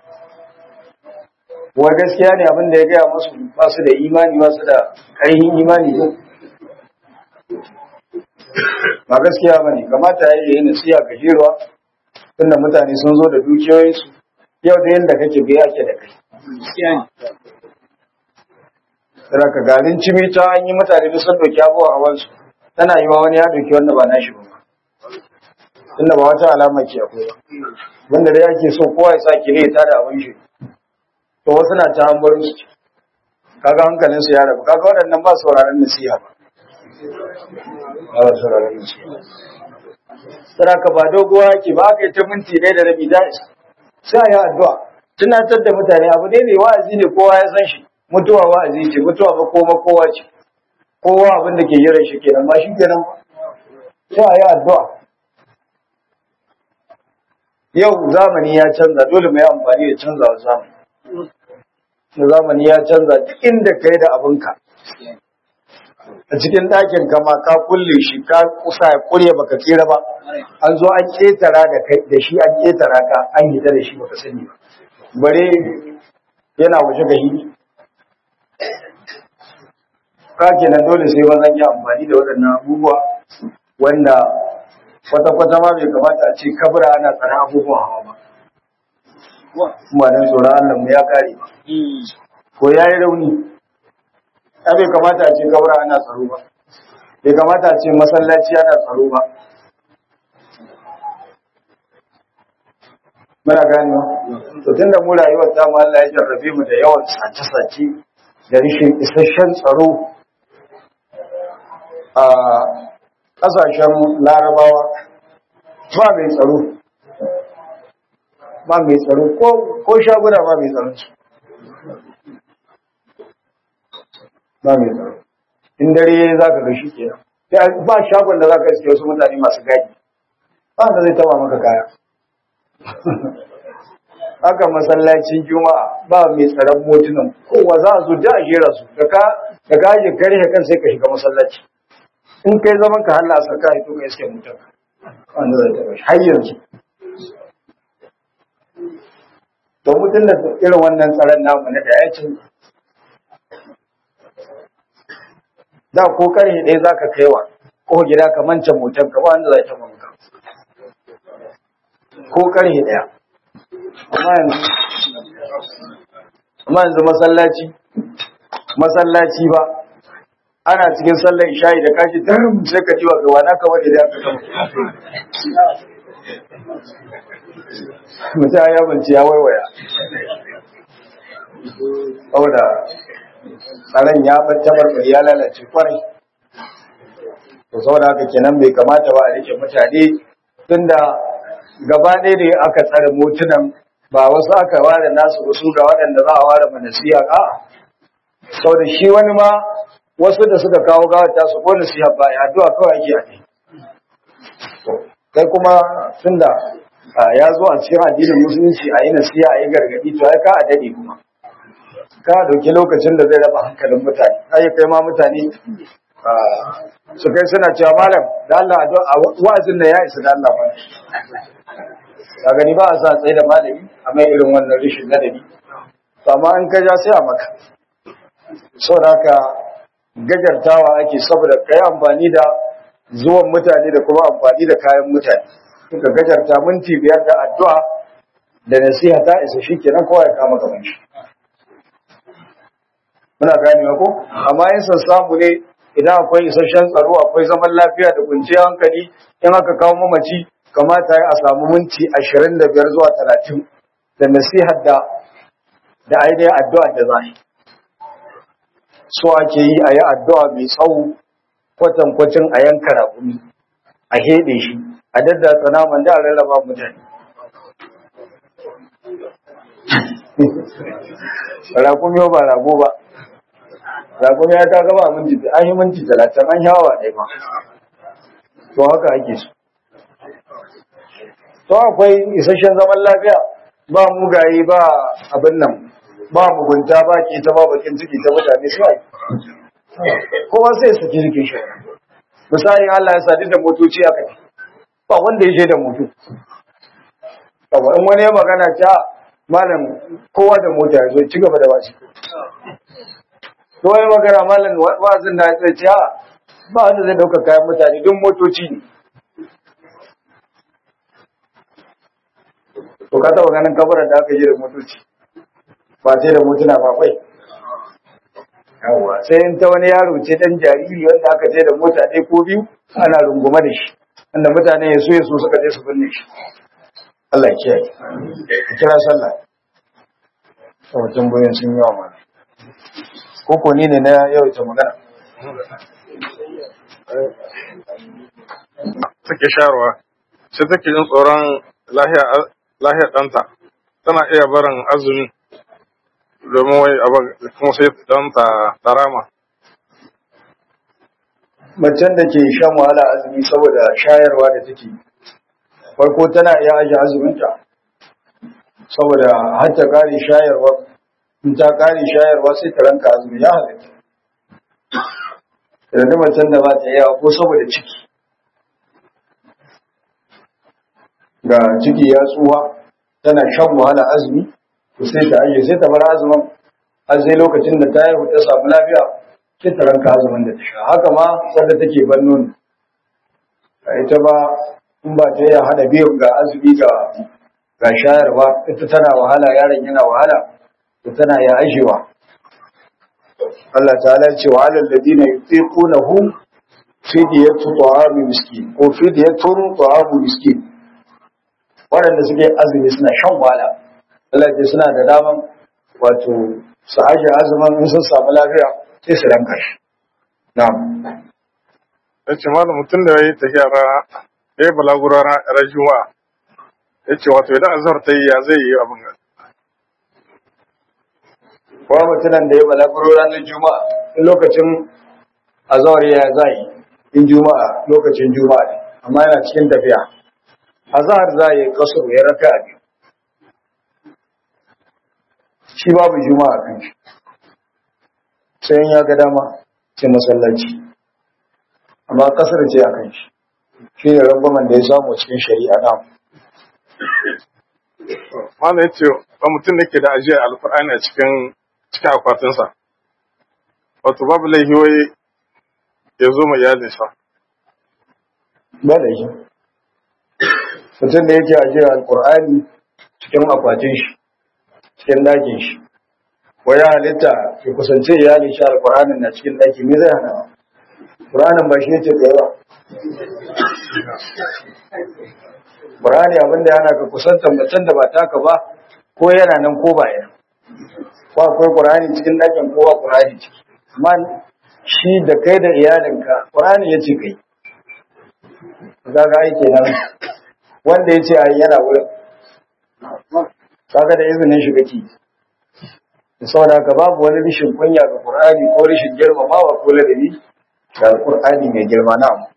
wa gaskiya ne abin da ya gaya musu ba su da imani ba su da ƙarfin imani ko ba gaskiya ba ne kamata ya yi nasiha gajeruwa tunda mutane sun zo da dukiyoyinsu yau da yadda kake biya ke da kai Tana ka garin cimita an yi mutane da sun doki abuwa a wansu tana yi wa wani ya doki wanda ba nashi ba tunda ba wata alama ke akwai ba wanda da yake so kowa ya sa kire ya tada abin shi to wasu na ta hambarin su kaga hankalin su ya rabu kaga waɗannan ba sauraron nasiha ba ba sauraron nasiha sai ka ba doguwa yake ba aka yi ta minti ɗaya da rabi da sai ya addu'a tunatar da mutane abu dai ne wa'azi ne kowa ya san shi mutuwa wa'azi ce mutuwa ba koma kowa ce kowa abin da ke jiran shi kenan ba shi kenan sai ya addu'a yau zamani ya canza dole mai amfani da canzawa zamani da zamani ya canza duk inda ka yi da abinka a cikin ɗakin kama ka kulle shi ka kusa ya kurye baka tsira ba an zo an ƙetara da kai da shi an ƙetara ka an hita da shi baka sani ba bare yana waje ga hili ka kenan dole sai wannan ya amfani da waɗannan abubuwa wanda kwata-kwata ma bai kamata a ce kabura ana tsara abubuwan hawa ba kuma dan tsoron Allah mu ya kare ko ya yi rauni ya bai kamata a ce kabura ana tsaro ba bai kamata a ce masallaci ana tsaro ba muna gani to tun da mu rayuwar ta mu Allah ya jarrabe mu da yawan sace-sace da rashin isasshen tsaro a ƙasashen larabawa ba mai tsaro ba mai tsaro ko shaguna ba mai tsaro ba mai tsaro in dare za ka ga shi ke ba shagon da za ka iske wasu mutane masu gadi ba da zai taba maka kaya haka masallacin juma'a ba mai tsaron motunan kowa za a zo da a jera su da ka ajiye kare kan sai ka shiga masallaci in kai zaman ka halla sa ka hito ka iske mutum wanda zai taba shi har yanzu to mutum da irin wannan tsaron namu na da ya ce da ko karhe ɗaya za ka kaiwa ko gida ka manta motar ka ba wanda zai taba maka ko karhe ɗaya amma yanzu masallaci masallaci ba ana cikin sallar isha'i da kashi darin sai ka jiwa ga wana kamar da aka kama mutum ya banci ya waiwaya saboda tsaron ya ɓarta barbar ya lalace kwarai to saboda haka kenan bai kamata ba a rike mutane tunda gaba ɗaya ne aka tsare motunan ba wasu aka ware nasu wasu ga waɗanda za a ware manasiya a saboda shi wani ma wasu da suka kawo gawar ta su ko nasiha ba ya addu'a kawai ake a kai kai kuma tunda ya zo a cikin addinin musulunci a yi nasiha a yi gargaɗi to ai ka a daɗe kuma ka dauki lokacin da zai raba hankalin mutane ai kai ma mutane su kai suna cewa malam da Allah a wa'azin da ya isa da Allah ba ka gani ba a sa tsaye da malami a mai irin wannan rishin ladabi to amma in ka ja sai a maka saboda haka gajartawa ake saboda kai amfani da zuwan mutane da kuma amfani da kayan mutane suka gajarta minti biyar da addu'a da nasiha ta isa shi kenan kowa ya kama gaban shi muna ganewa ko amma in san samu ne idan akwai isasshen tsaro akwai zaman lafiya da kwanciyar hankali in aka kawo mamaci kamata ya a samu minti ashirin da biyar zuwa talatin da nasihar da da ainihin addu'a da za so ake yi a yi addu'a mai tsawo kwatankwacin a yanka raƙumi a heɗe shi a daddatsa naman da a rarraba mutane rakumi ba rago ba rakumi ya ta gaba minti an yi minti talatin an shawa ɗaya ba to haka ake so to akwai isasshen zaman lafiya ba mugaye ba abin nan ba mugunta ba ke ta ba bakin ciki ta mutane su kowa sai su jirgin shi misali Allah ya sadu da motoci aka ce ba wanda ya je da moto Yawa in wani ya magana ta malam kowa da mota ya zo ci gaba da wasu to wani magana malam wazin na ya ce ba wanda zai dauka kayan mutane don motoci ne to ka taba ganin kabarar da aka yi da motoci ba sai da motuna ba kwai yawa sai in ta wani yaro ce dan jariri wanda aka je da mota ɗaya ko biyu ana rungume da shi wanda mutane ya so ya so suka je su binne shi Allah ya kiyaye ka kira sallah to tambayoyin sun yawa ma ko ko ni ne na yawaita magana take shayarwa sai take jin tsoron lahiyar ɗanta tana iya barin azumi domin wai abin kuma sai ɗanta tarama macen da ke shan wahala azumi saboda shayarwa da take farko tana iya aje azuminta saboda har ta kare shayarwa in ta kare shayarwa sai ta ranka azumi ya halatta da macen da ba ta yawa ko saboda ciki ga ciki ya tsuwa tana shan wahala azumi to sai ta aje sai ta bar azumin har sai lokacin da ta haihu ta samu lafiya sai ta ranka azumin da ta sha haka ma wanda take ban nono ita ba in ba ta iya hada biyu ga azumi ga ga shayarwa ita tana wahala yaron yana wahala to tana ya ajewa Allah ta'ala ce wa alal ladina yutiqunahu fidyatu ta'ami miskin ko fidyatun ta'amu miskin waɗanda suke azumi suna shan wahala Allah ce suna da daman wato su aje azumin in sun samu lafiya sai su ranka shi na'am ya ce malam mutum da ya yi tafiya ra ya yi balaguro ran juma'a ya ce wato idan azhar ta yi ya zai yi abin ga kuma mutumin da ya balaguro ranar juma'a in lokacin azhar ya zai in juma'a lokacin juma'a ne amma yana cikin tafiya azhar za yi kasar ya raka a biyu shi babu juma'a kan shi sai in ya ga dama sai masallaci amma kasar ce a kan shi shi ne rangwamen da ya samu cikin shari'a na malam ya ce ba mutum da ke da ajiyar alkur'ani a cikin cikin akwatinsa wato babu laifi wai ya zo mai iyalinsa ba da shi mutum da yake ajiyar alkur'ani cikin akwatin shi cikin dakin shi waya halitta ya kusance iyalin shi alkur'anin na cikin daki me zai hana Qur'anin ba shi ce tsaye ba Qur'ani abinda yana ka kusantar macen da ba taka ba ko yana nan ko ba yana ko akwai Qur'ani cikin dakin ko ba Qur'ani ciki amma shi da kai da iyalinka Qur'ani ya ce kai kaga ai kenan wanda ya ce ai yana wurin kaga da izinin shi kake da saboda haka babu wani rishin kunya ga Qur'ani ko rishin girmamawa ko ladabi ga Qur'ani mai girma na mu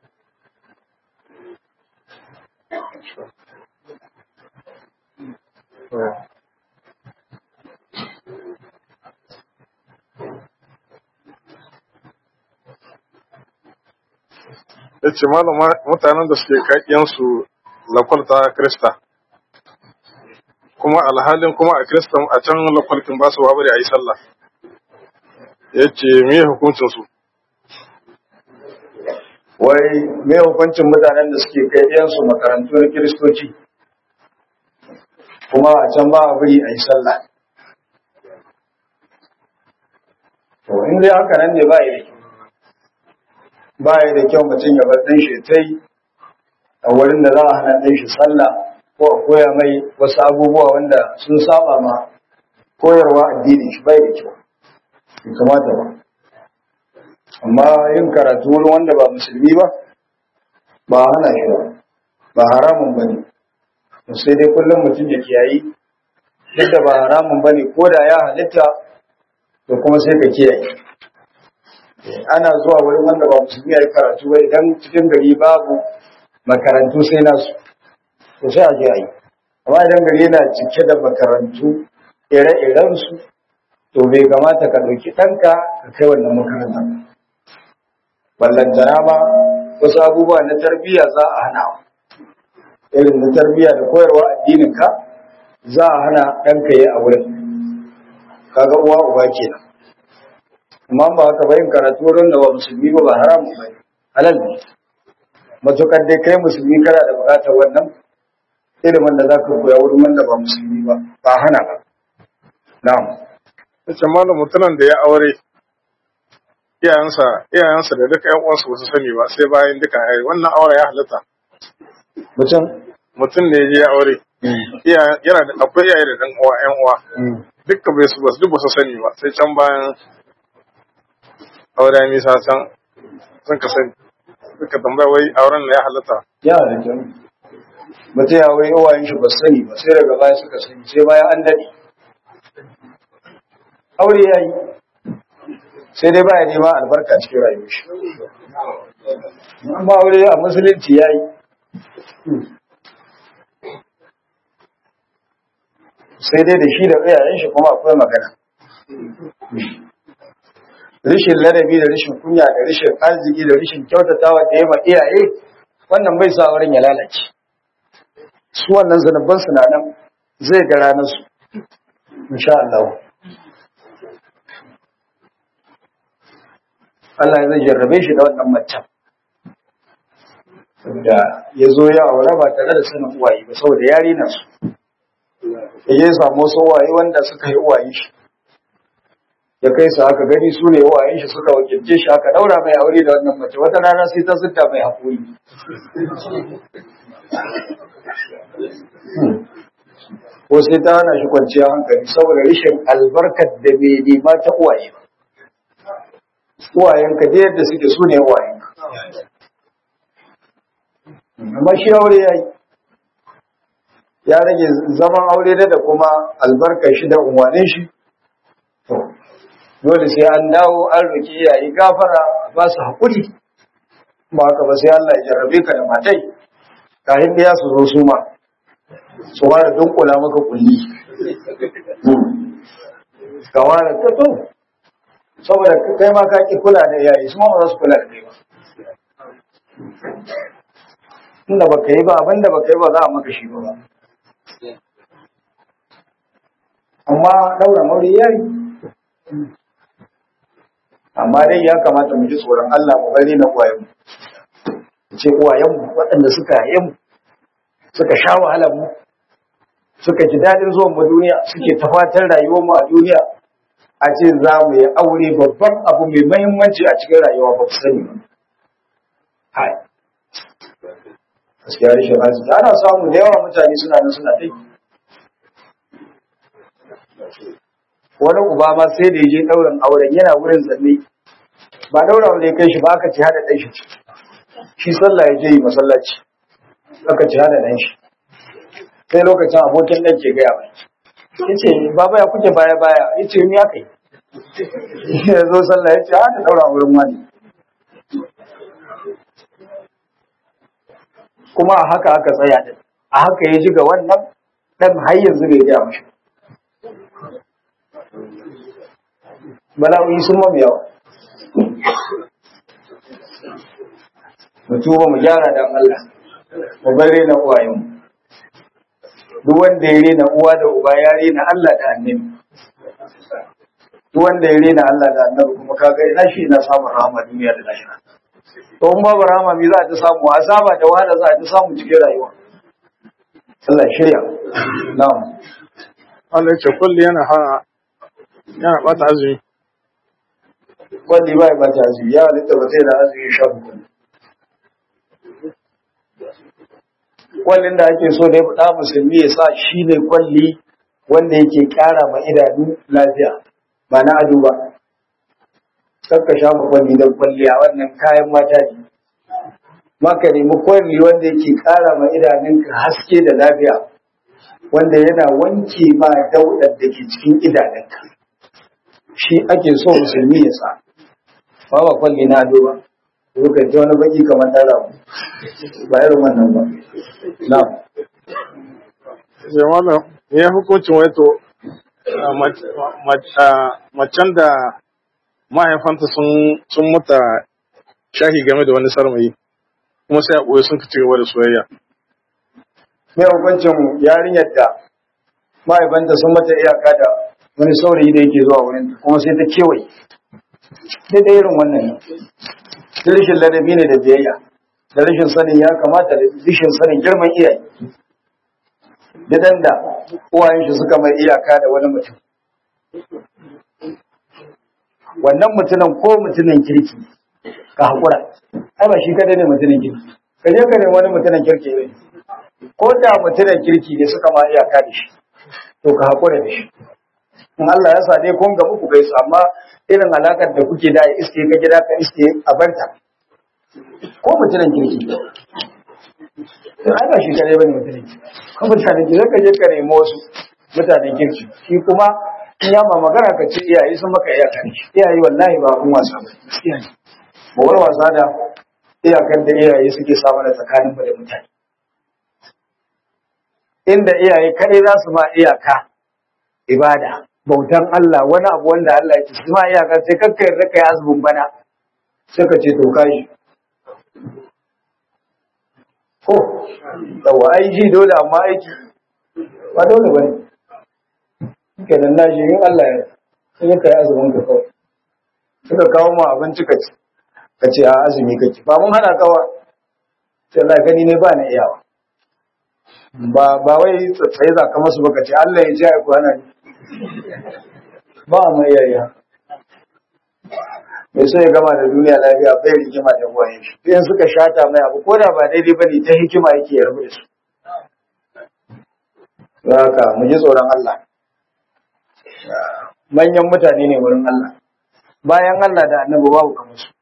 ya ce malam mutanen da suke kakiyansu lakwalta krista kuma alhalin kuma a kristan a can lakwalkin ba su babu da a yi sallah ya ce me hukuncinsu wai me hukuncin mutanen da suke kai ɗiyansu makarantu na kiristoci kuma a can ba a bari a yi sallah to in dai haka nan ne ba yi da kyau ba yi da kyau mutum ya bar ɗan shi ta yi a wurin da za a hana ɗan shi sallah ko a koya mai wasu abubuwa wanda sun saba ma koyarwa addinin shi bai da kyau bai kamata ba amma yin karatu wurin wanda ba musulmi ba ba hana shi ba ba haramun ba ne sai dai kullum mutum ya kiyayi duk da ba haramun ba ne ko da ya halitta to kuma sai ka kiyaye ana zuwa wurin wanda ba musulmi ya yi karatu ba idan cikin gari babu makarantu sai nasu to sai a je a yi amma idan gari yana cike da makarantu ire-irensu to bai kamata ka ɗauki ɗanka ka kai wannan makarantar ballantana ma wasu abubuwa na tarbiyya za a hana irin na tarbiyya da koyarwa addinin ka za a hana ɗanka yi a wurin kaga uwa uba kenan amma ba haka bayin karatu wurin da ba musulmi ba ba haramun ba halal ne matukar dai kai musulmi kana da bukatar wannan ilimin da za ka koya wurin wanda ba musulmi ba ba hana ba na'am Yace malam mutumin da ya aure iyayensa iyayensa da duka ƴan uwansa ba su sani ba sai bayan duka ai wannan aure ya halatta mutum mutum da ya je ya aure iya- yana da akwai iyaye da ɗan uwa ƴan uwa dukka bai su ba su duk ba su sani ba sai can bayan aure ya nisa can sun ka sani suka tambaya wai auren na ya halatta ya halitta mutum ya wai uwayen shi ba su sani ba sai daga baya suka sani sai bayan an daɗe aure ya yi sai dai baya nema albarka cikin rayuwar shi amma aure a musulunci ya yi sai dai da shi da iyayen shi kuma akwai magana rishin ladabi da rishin kunya da rishin arziki da rishin kyautatawa da ma iyaye wannan bai sa auren ya lalace su wannan zanubban su na nan zai ga ranar su insha Allah Allah zai jarrabe shi da wannan macen da ya zo ya aure ba tare da sanin uwaye ba saboda yari na su ya je samu wasu uwaye wanda suka yi uwaye shi ya kai su aka gani su ne uwayen shi suka wakilce shi aka daura mai aure da wannan mace wata rana sai ta zutta mai haƙuri ko sai ta hana shi kwanciya hankali saboda rashin albarkar da bai nema ta uwaye ba uwayenka da yadda suke su ne uwayenka amma shi aure ya yi ya rage zaman aure da kuma albarkar shi da unwanin shi to dole sai an dawo an roki iyaye gafara ba su haƙuri ba haka ba sai Allah ya jarrabe ka da matai kafin da ya su zo su ma su fara dunkula maka kulli ka ware ta to saboda kai ma ka ki kula da iyaye su ma ba za su kula da kai ba inda baka yi ba abinda baka yi ba za a maka shi ba ba amma daura mauri yayi amma dai ya kamata mu ji tsoron Allah mu bari na uwayen mu ce uwayen mu waɗanda suka yaye mu suka sha wahalar mu suka ji daɗin zuwan mu duniya suke tafatar rayuwar mu a duniya a ce za mu yi aure babban abu mai mahimmanci a cikin rayuwa ba ku sani ba hai gaskiya rashin arziki ana samu da yawa mutane suna nan suna dai wani uba ma sai da ya je ɗaurin auren yana wurin zanne ba ɗaura aure kai shi ba aka ci hada ɗan shi shi sallah ya je yi masallaci aka ci hada ɗan shi sai lokacin abokin ɗan ke gaya mai ya ce baba ya kuke baya baya ya ce ni aka yi ya zo sallah ya ce hada ɗaura auren wani kuma a haka aka tsaya din a haka ya ji ga wannan ɗan har yanzu bai gaya mashi bala'o'i sun mamu yawa mu tuba mu gyara dan Allah mu bar rena uwayen duk wanda ya rena uwa da uba ya rena Allah da annabi duk wanda ya rena Allah da annabi kuma kaga ina shi ina samun rahama duniya da lahira to in babu rahama me za ta samu azaba da wahala za ta samu cikin rayuwa Allah ya shirya na'am Allah ya ce kulli yana hana yana bata azumi kwalli ba ya bata azumi ya halitta ba sai da azumi sha uku kwallin da ake so da ya faɗa musulmi ya sa shi ne kwalli wanda yake ƙara ma idanu lafiya ba na ado ba kakka sha ma kwalli don kwalli a wannan kayan mata ne maka nemi kwalli wanda yake ƙara ma idanunka haske da lafiya wanda yana wanke ma daudar da ke cikin idanunka shi ake so musulmi ya sa ba ba kwalli na ado ba ko ka ji wani baki kamar tara ba irin wannan ba na sai wannan ya hukuncin wato macen da mahaifanta sun mata shahi game da wani sarmayi kuma sai a ɓoye sun ci gaba da soyayya mai hukuncin yarinyar da mahaifanta sun mata iyaka da wani saurayi da yake zuwa wurin kuma sai ta kewaye daidai irin wannan da rashin ladabi ne da biyayya da rashin sanin ya kamata da rashin sanin girman iyaye Didan da uwayen shi suka mai iyaka da wani mutum wannan mutumin ko mutumin kirki ka haƙura ai ba shi kadai ne mutumin kirki ka je ka nemi wani mutumin kirki ne ko da mutumin kirki ne suka ma iyaka da shi to ka haƙura da shi in Allah ya sa dai kun ga muku gaisu amma irin alakar da kuke da iske ka gida ka iske a barta ko mutumin kirki ai ba shi kadai bane mutumin kirki ko mutanen kirki ka je ka nemi wasu mutanen kirki shi kuma in ya ma magana ka ce iyaye sun maka iyaka ne iyaye wallahi ba kun wasa ba iyaye ba wani wasa da iyakar da iyaye suke samu da tsakanin mu da mutane inda iyaye kadai za su ma iyaka ibada bautan Allah wani abu wanda Allah ya ce su ma iyaka sai kakka yarda kai azumin bana sai ka ce to kai ko yawa aiki dole amma aiki ba dole bane kenan na shi in Allah ya sai ka yi azumin ka kawai suka kawo mu abinci ka ci ka ce a azumi kake ba mun hana kawa sai Allah gani ne ba na iyawa ba ba wai tsaye za ka masu baka ce Allah ya ji ai ku hana ni ba mu iyaya mai so ya gama da duniya lafiya bai rigima da uwaye shi in suka shata mai abu ko da ba daidai bane ta hikima yake ya rabu da su haka mu ji tsoron Allah manyan mutane ne wurin Allah bayan Allah da annabi babu kamar su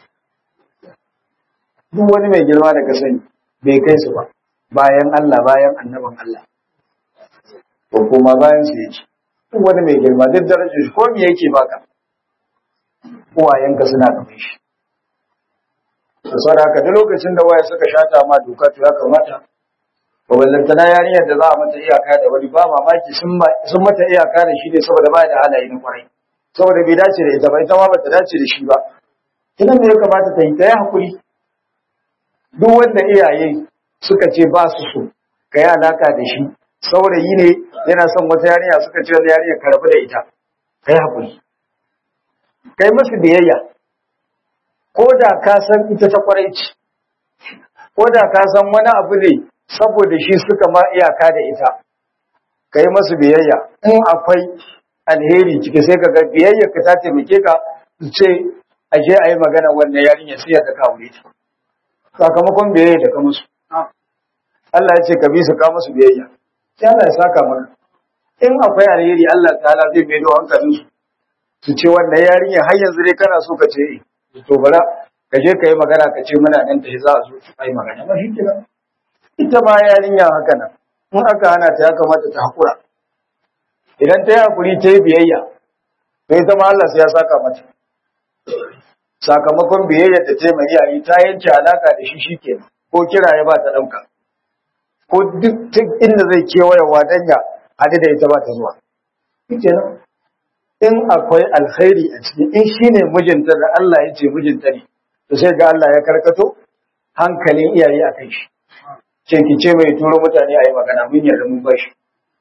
duk wani mai girma da ka sani bai kai su ba bayan Allah bayan annaban Allah ko kuma bayan su yake duk wani mai girma duk darajar shi ko me yake baka uwayenka suna da shi da sauran haka duk lokacin da waye suka shata ma doka to ya kamata na yarinyar da za a mata iyaka da wani ba mamaki sun mata iyaka da shi ne saboda ba da halaye na kwarai saboda bai dace da ita ba ita ma ba ta dace da shi ba ina ne ya kamata ta yi ta yi hakuri duk wanda iyaye suka ce ba su so ka yi alaka da shi saurayi ne yana son wata yarinya suka ce wata yarinya ka rabu da ita ka yi hakuri ka yi masu biyayya ko da ka san ita ta kwarai ce ko da ka san wani abu ne saboda shi suka ma iyaka da ita ka yi masu biyayya in akwai alheri ciki sai ka ga biyayya ka ta taimake ka su ce aje a yi magana wannan yarinya sai ya ka aure ta sakamakon biyayya da ka musu Allah ya ce ka bi su ka musu biyayya sai Allah ya saka maka in akwai alheri Allah ta'ala zai mai da hankalin su su ce wannan yarinya har yanzu dai kana so ka ce to bara ka je ka yi magana ka ce muna nan ta za a zo a yi magana ba shi kenan ita ma yarinya haka nan in aka hana ta ya kamata ta hakura idan ta yi hakuri ta yi biyayya to ita ma Allah sai ya saka mata sakamakon biyayya da ta yi mai iyaye ta yanke alaka da shi shikenan ko kira ya ba ta ɗauka ko duk inda zai kewayewa dan ya haɗu da ita ba ta zuwa shikenan in akwai alkhairi a ciki in shine mijinta da Allah ya ce mijinta ne to sai ga Allah ya karkato hankalin iyaye a kai shi ce ki ce mai turo mutane a yi magana mun yarda mun bashi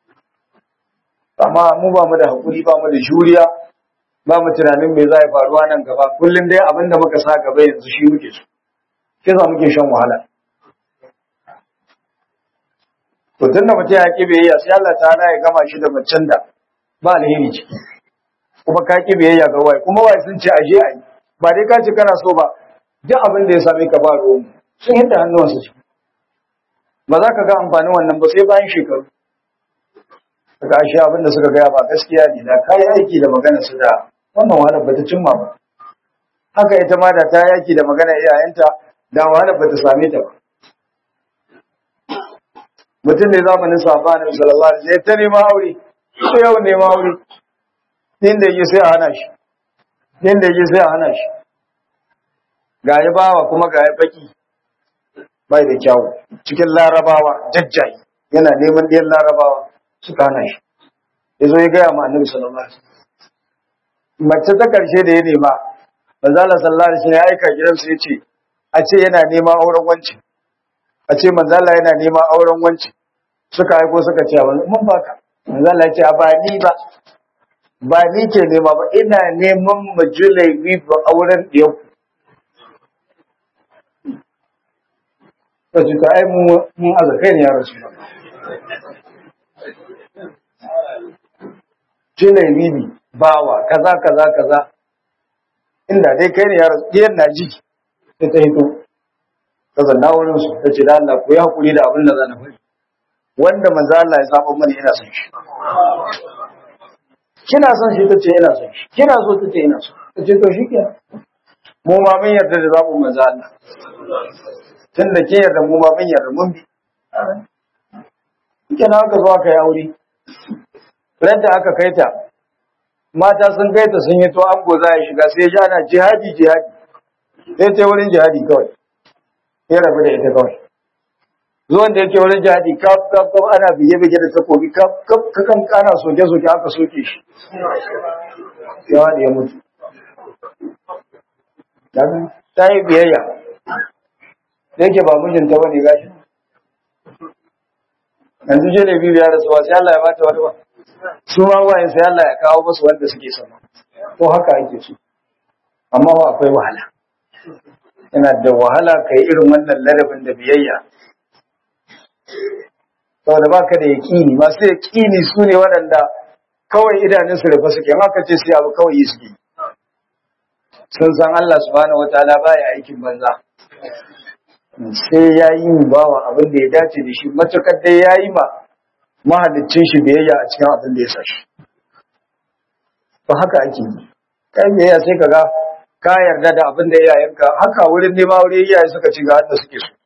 amma mu ba mu da hakuri ba mu da juriya ba mu tunanin me za ya faruwa nan gaba kullum dai abin da muka sa gaba yanzu shi muke so ke za muke shan wahala to tunda mutum ya ki biyayya sai Allah ta ya gama shi da macen da ba alheri ciki kuma ka ki biyayya ga wai kuma wai sun ce aje a yi ba dai ka ce kana so ba duk abin da ya same ka ba ruwan sun hidda hannuwansu ciki ba za ka ga amfanin wannan ba sai bayan shekaru daga ashe abin da suka gaya ba gaskiya ne da kayi aiki da magana su da wannan wahalar ba ta cimma ba haka ita ma da ta yi aiki da magana iyayenta da wahalar ba ta same ta ba mutum ne zamanin sahaba na sallallahu alaihi wasallam ta nema aure sai yau nema aure din da yake sai a hana shi din da yake sai a hana shi ga ya bawa kuma ga ya baki bai da kyawu cikin larabawa jajjai yana neman ɗiyan larabawa suka hana shi ya zo ya gaya ma annabi sallallahu alaihi wasallam mace ta karshe da ya nema manzo Allah sallallahu alaihi wasallam ya aika gidansu ya ce a ce yana neman auren wanci a ce manzo Allah yana neman auren wanci suka aiko suka ce mun baka manzo Allah ya ce ba ni ba ba ni ke nema ba ina neman majulai ba auren ɗiyau ta ce ta ai mun aza kai ne ya rasu ba julai bibi bawa kaza kaza kaza inda dai kai ne ya rasu ɗiyan na ji sai ta hito ta zanna wurin su ta ce da Allah ku yi hakuri da abin da zan faɗi wanda manzo Allah ya saba mana yana son shi kina son shi tace ina son shi kina so tace ina so tace to shikenan mu ma mun yarda da zabu manzo Allah tunda ke yarda mu ma mun yarda mun bi kenan aka zo aka yi aure ran da aka kai ta mata sun kai ta sun yi to an goza ya shiga sai ya ji ana jihadi jihadi sai ta wurin jihadi kawai ya rabu da ita kawai zuwan da yake wurin jihadi kaf kaf kaf ana biye biye da takobi kaf kaf kakan kana soke soke aka soke shi ya wani ya mutu ta yi biyayya da yake ba mijinta ba ne gashi yanzu je da biyu ya rasu ba sai Allah ya bata wani ba su ma wayan sai Allah ya kawo musu wanda suke sama to haka ake so amma ba akwai wahala yana da wahala kai irin wannan ladabin da biyayya saboda baka da yaƙini masu yaƙini su ne waɗanda kawai idanun su rufe suke in aka ce sai abu kawai yi suke sun san Allah subhanahu wataala baya aikin banza sai ya yi mu bawa abin da ya dace da shi matukar dai ya yi ma mahalicin shi biyayya a cikin abin da ya sa shi to haka ake yi kai biyayya sai kaga ka yarda da abin da iyayenka haka wurin nema wurin iyaye suka ci ga da suke so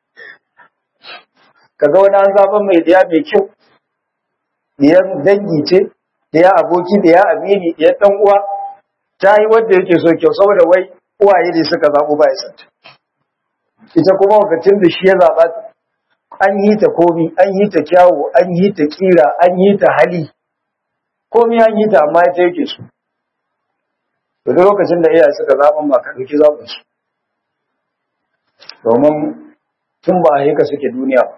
kaga wani an zaɓa mai ɗaya mai kyau ɗiyar dangi ce ɗaya aboki ɗaya amini ɗiyar ɗan uwa ta yi wanda yake so kyau saboda wai uwaye ne suka zaɓo ba ya santa ita kuma lokacin da shi ya zaɓa an yi ta komi an yi ta kyawu an yi ta kira an yi ta hali komi an yi ta amma ita yake so to duk lokacin da iyaye suka zaɓan ba ka ɗauki zaɓin su domin tun ba a yi ka suke duniya ba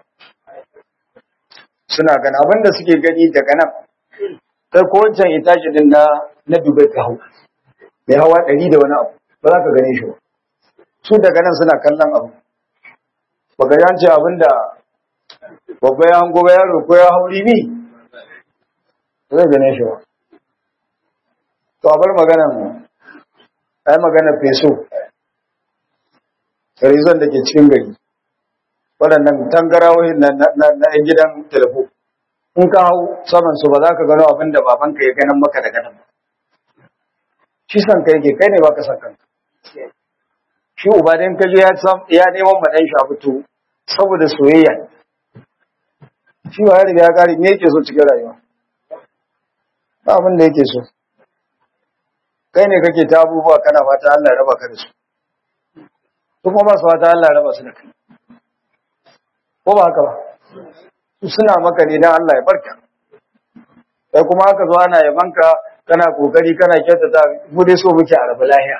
suna gani abin da suke gani daga nan kai ko wancan itashi din na na dubai ka hau mai hawa ɗari da wani abu ba za ka gane shi ba su daga nan suna kallon abu ba ga yan ce abin da babba ya hango ba yaro ko ya hauri ni ba zai gane shi ba to a bar maganan ai magana feso rizon da ke cikin gari waɗannan tangarawoyin na ‘yan gidan telefo in ka hau saman su ba za ka gano abin da babanka ya ganin maka da ganin shi san ka yake kai ne ba ka san kanka shi uba dan ka je ya neman ma dan shi a fito saboda soyayya shi ba ya riga ya kare me yake so cikin rayuwa ba abin da yake so kai ne kake ta abubuwa kana fata Allah ya raba ka da su su kuma ba su fata Allah ya raba su da kai ko ba haka ba su suna maka ne dan Allah ya barka sai kuma haka zo ana yabanka kana kokari kana kyautata mu dai so muke a rabu lahiya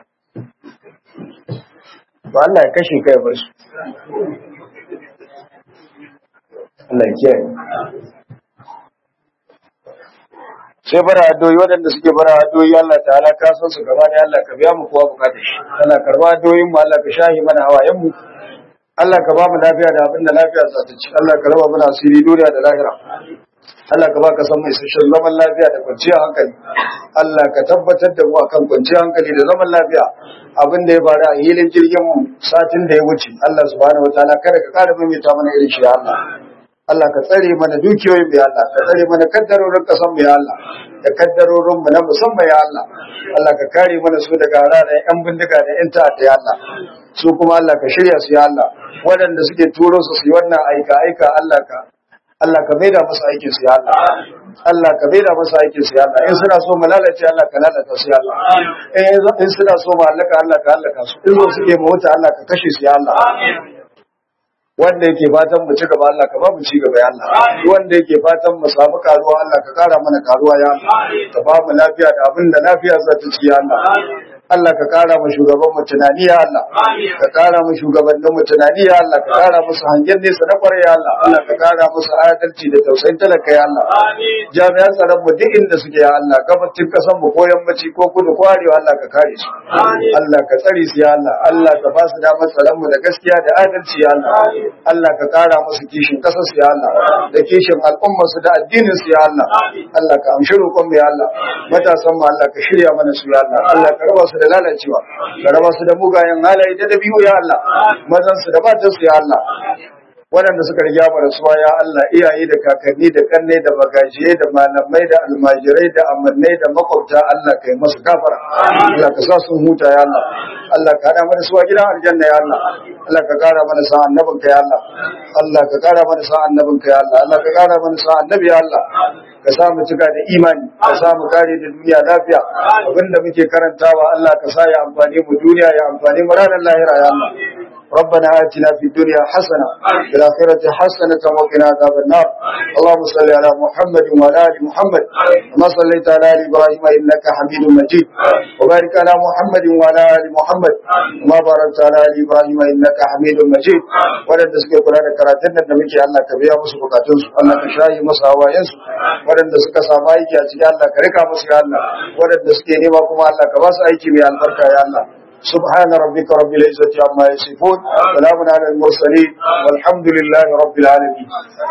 to Allah ya kashe kai bar su Allah ya kiyaye sai bara addu'o'i waɗanda suke bara addu'o'i Allah ta'ala ka san su gaba da Allah ka biya mu kowa bukatar shi Allah karba addu'o'in mu Allah ka shahi mana hawayen mu Allah ka ba mu lafiya da abin da lafiya za ta ci Allah ka raba mana asiri duniya da lahira Allah ka ba ka san mai sashen zaman lafiya da kwanciyar hankali Allah ka tabbatar da mu akan kwanciyar hankali da zaman lafiya abin da ya faru a hilin jirgin mu satin da ya wuce Allah subhanahu wataala kada ka kara maimaita mana irin shi ya Allah Allah ka tsare mana dukiyoyin ya Allah ka tsare mana kaddarorin kasan mu ya Allah da kaddarorin mu na musamman ya Allah Allah ka kare mana su daga hararen yan bindiga da yan ta'adda ya Allah su kuma Allah ka shirya su ya Allah waɗanda suke turo su su yi wannan aika aika Allah ka Allah ka maida musu aikin su ya Allah Allah ka maida musu aikin su ya Allah in suna so mu lalace Allah ka lalata su ya Allah in suna so mu halaka Allah ka halaka su in so suke mu wuta Allah ka kashe su ya Allah wanda yake fatan mu ci gaba Allah ka ba mu ci gaba ya Allah wanda yake fatan mu samu karuwa Allah ka kara mana karuwa ya Allah ka ba mu lafiya da abin da lafiya za ta ci ya Allah Allah ka kara mu shugaban mu tunani ya Allah ka kara mu shugabannin mu tunani ya Allah ka kara musu hangen nesa na kwarai ya Allah Allah ka kara musu adalci da tausayin talaka ya Allah jami'an tsaron mu duk inda suke ya Allah gabacin kasan mu ko yammaci ko kudu ko arewa Allah ka kare su Allah ka tsare su ya Allah Allah ka ba su damar tsaron mu da gaskiya da adalci ya Allah Allah ka kara musu kishin kasar su ya Allah da kishin al'ummar su da addinin su ya Allah Allah ka amshi roƙon mu ya Allah matasan mu Allah ka shirya mana su ya Allah Allah ka raba su da lalacewa ka raba su da mugayen halaye da dabi'u ya Allah mazan su da matan su ya Allah waɗanda suka riga mu rasuwa ya Allah iyaye da kakanni da kanne da bagajiye da malamai da almajirai da amannai da makwabta Allah kai masu gafara Allah ka sa sun huta ya Allah Allah ka hada mana suwa gidan aljanna ya Allah Allah ka kara mana sa annabin ka ya Allah Allah ka kara mana sa annabin ka ya Allah Allah ka kara mana sa annabi ya Allah ka sa mu cika da imani ka sa mu kare da duniya lafiya abinda muke karantawa Allah ka sa ya amfani mu duniya ya amfani mu ranar lahira ya Allah ربنا آتنا في الدنيا حسنة في الآخرة حسنة وقنا عذاب النار اللهم صل على محمد وعلى آل محمد كما صليت على آل إبراهيم إنك حميد مجيد وبارك على محمد وعلى آل محمد كما باركت على آل إبراهيم إنك حميد مجيد ولن تسكي قرآن كراتين النبي الله كبير مسك بكاتون الله كشاهي مسا وينس ولن تسكي سامايك يا الله كريكا مسك الله ولن تسكي نما كما الله كباس أيكي من البركة يا الله سبحان ربك رب العزة عما يصفون سلام على المرسلين والحمد لله رب العالمين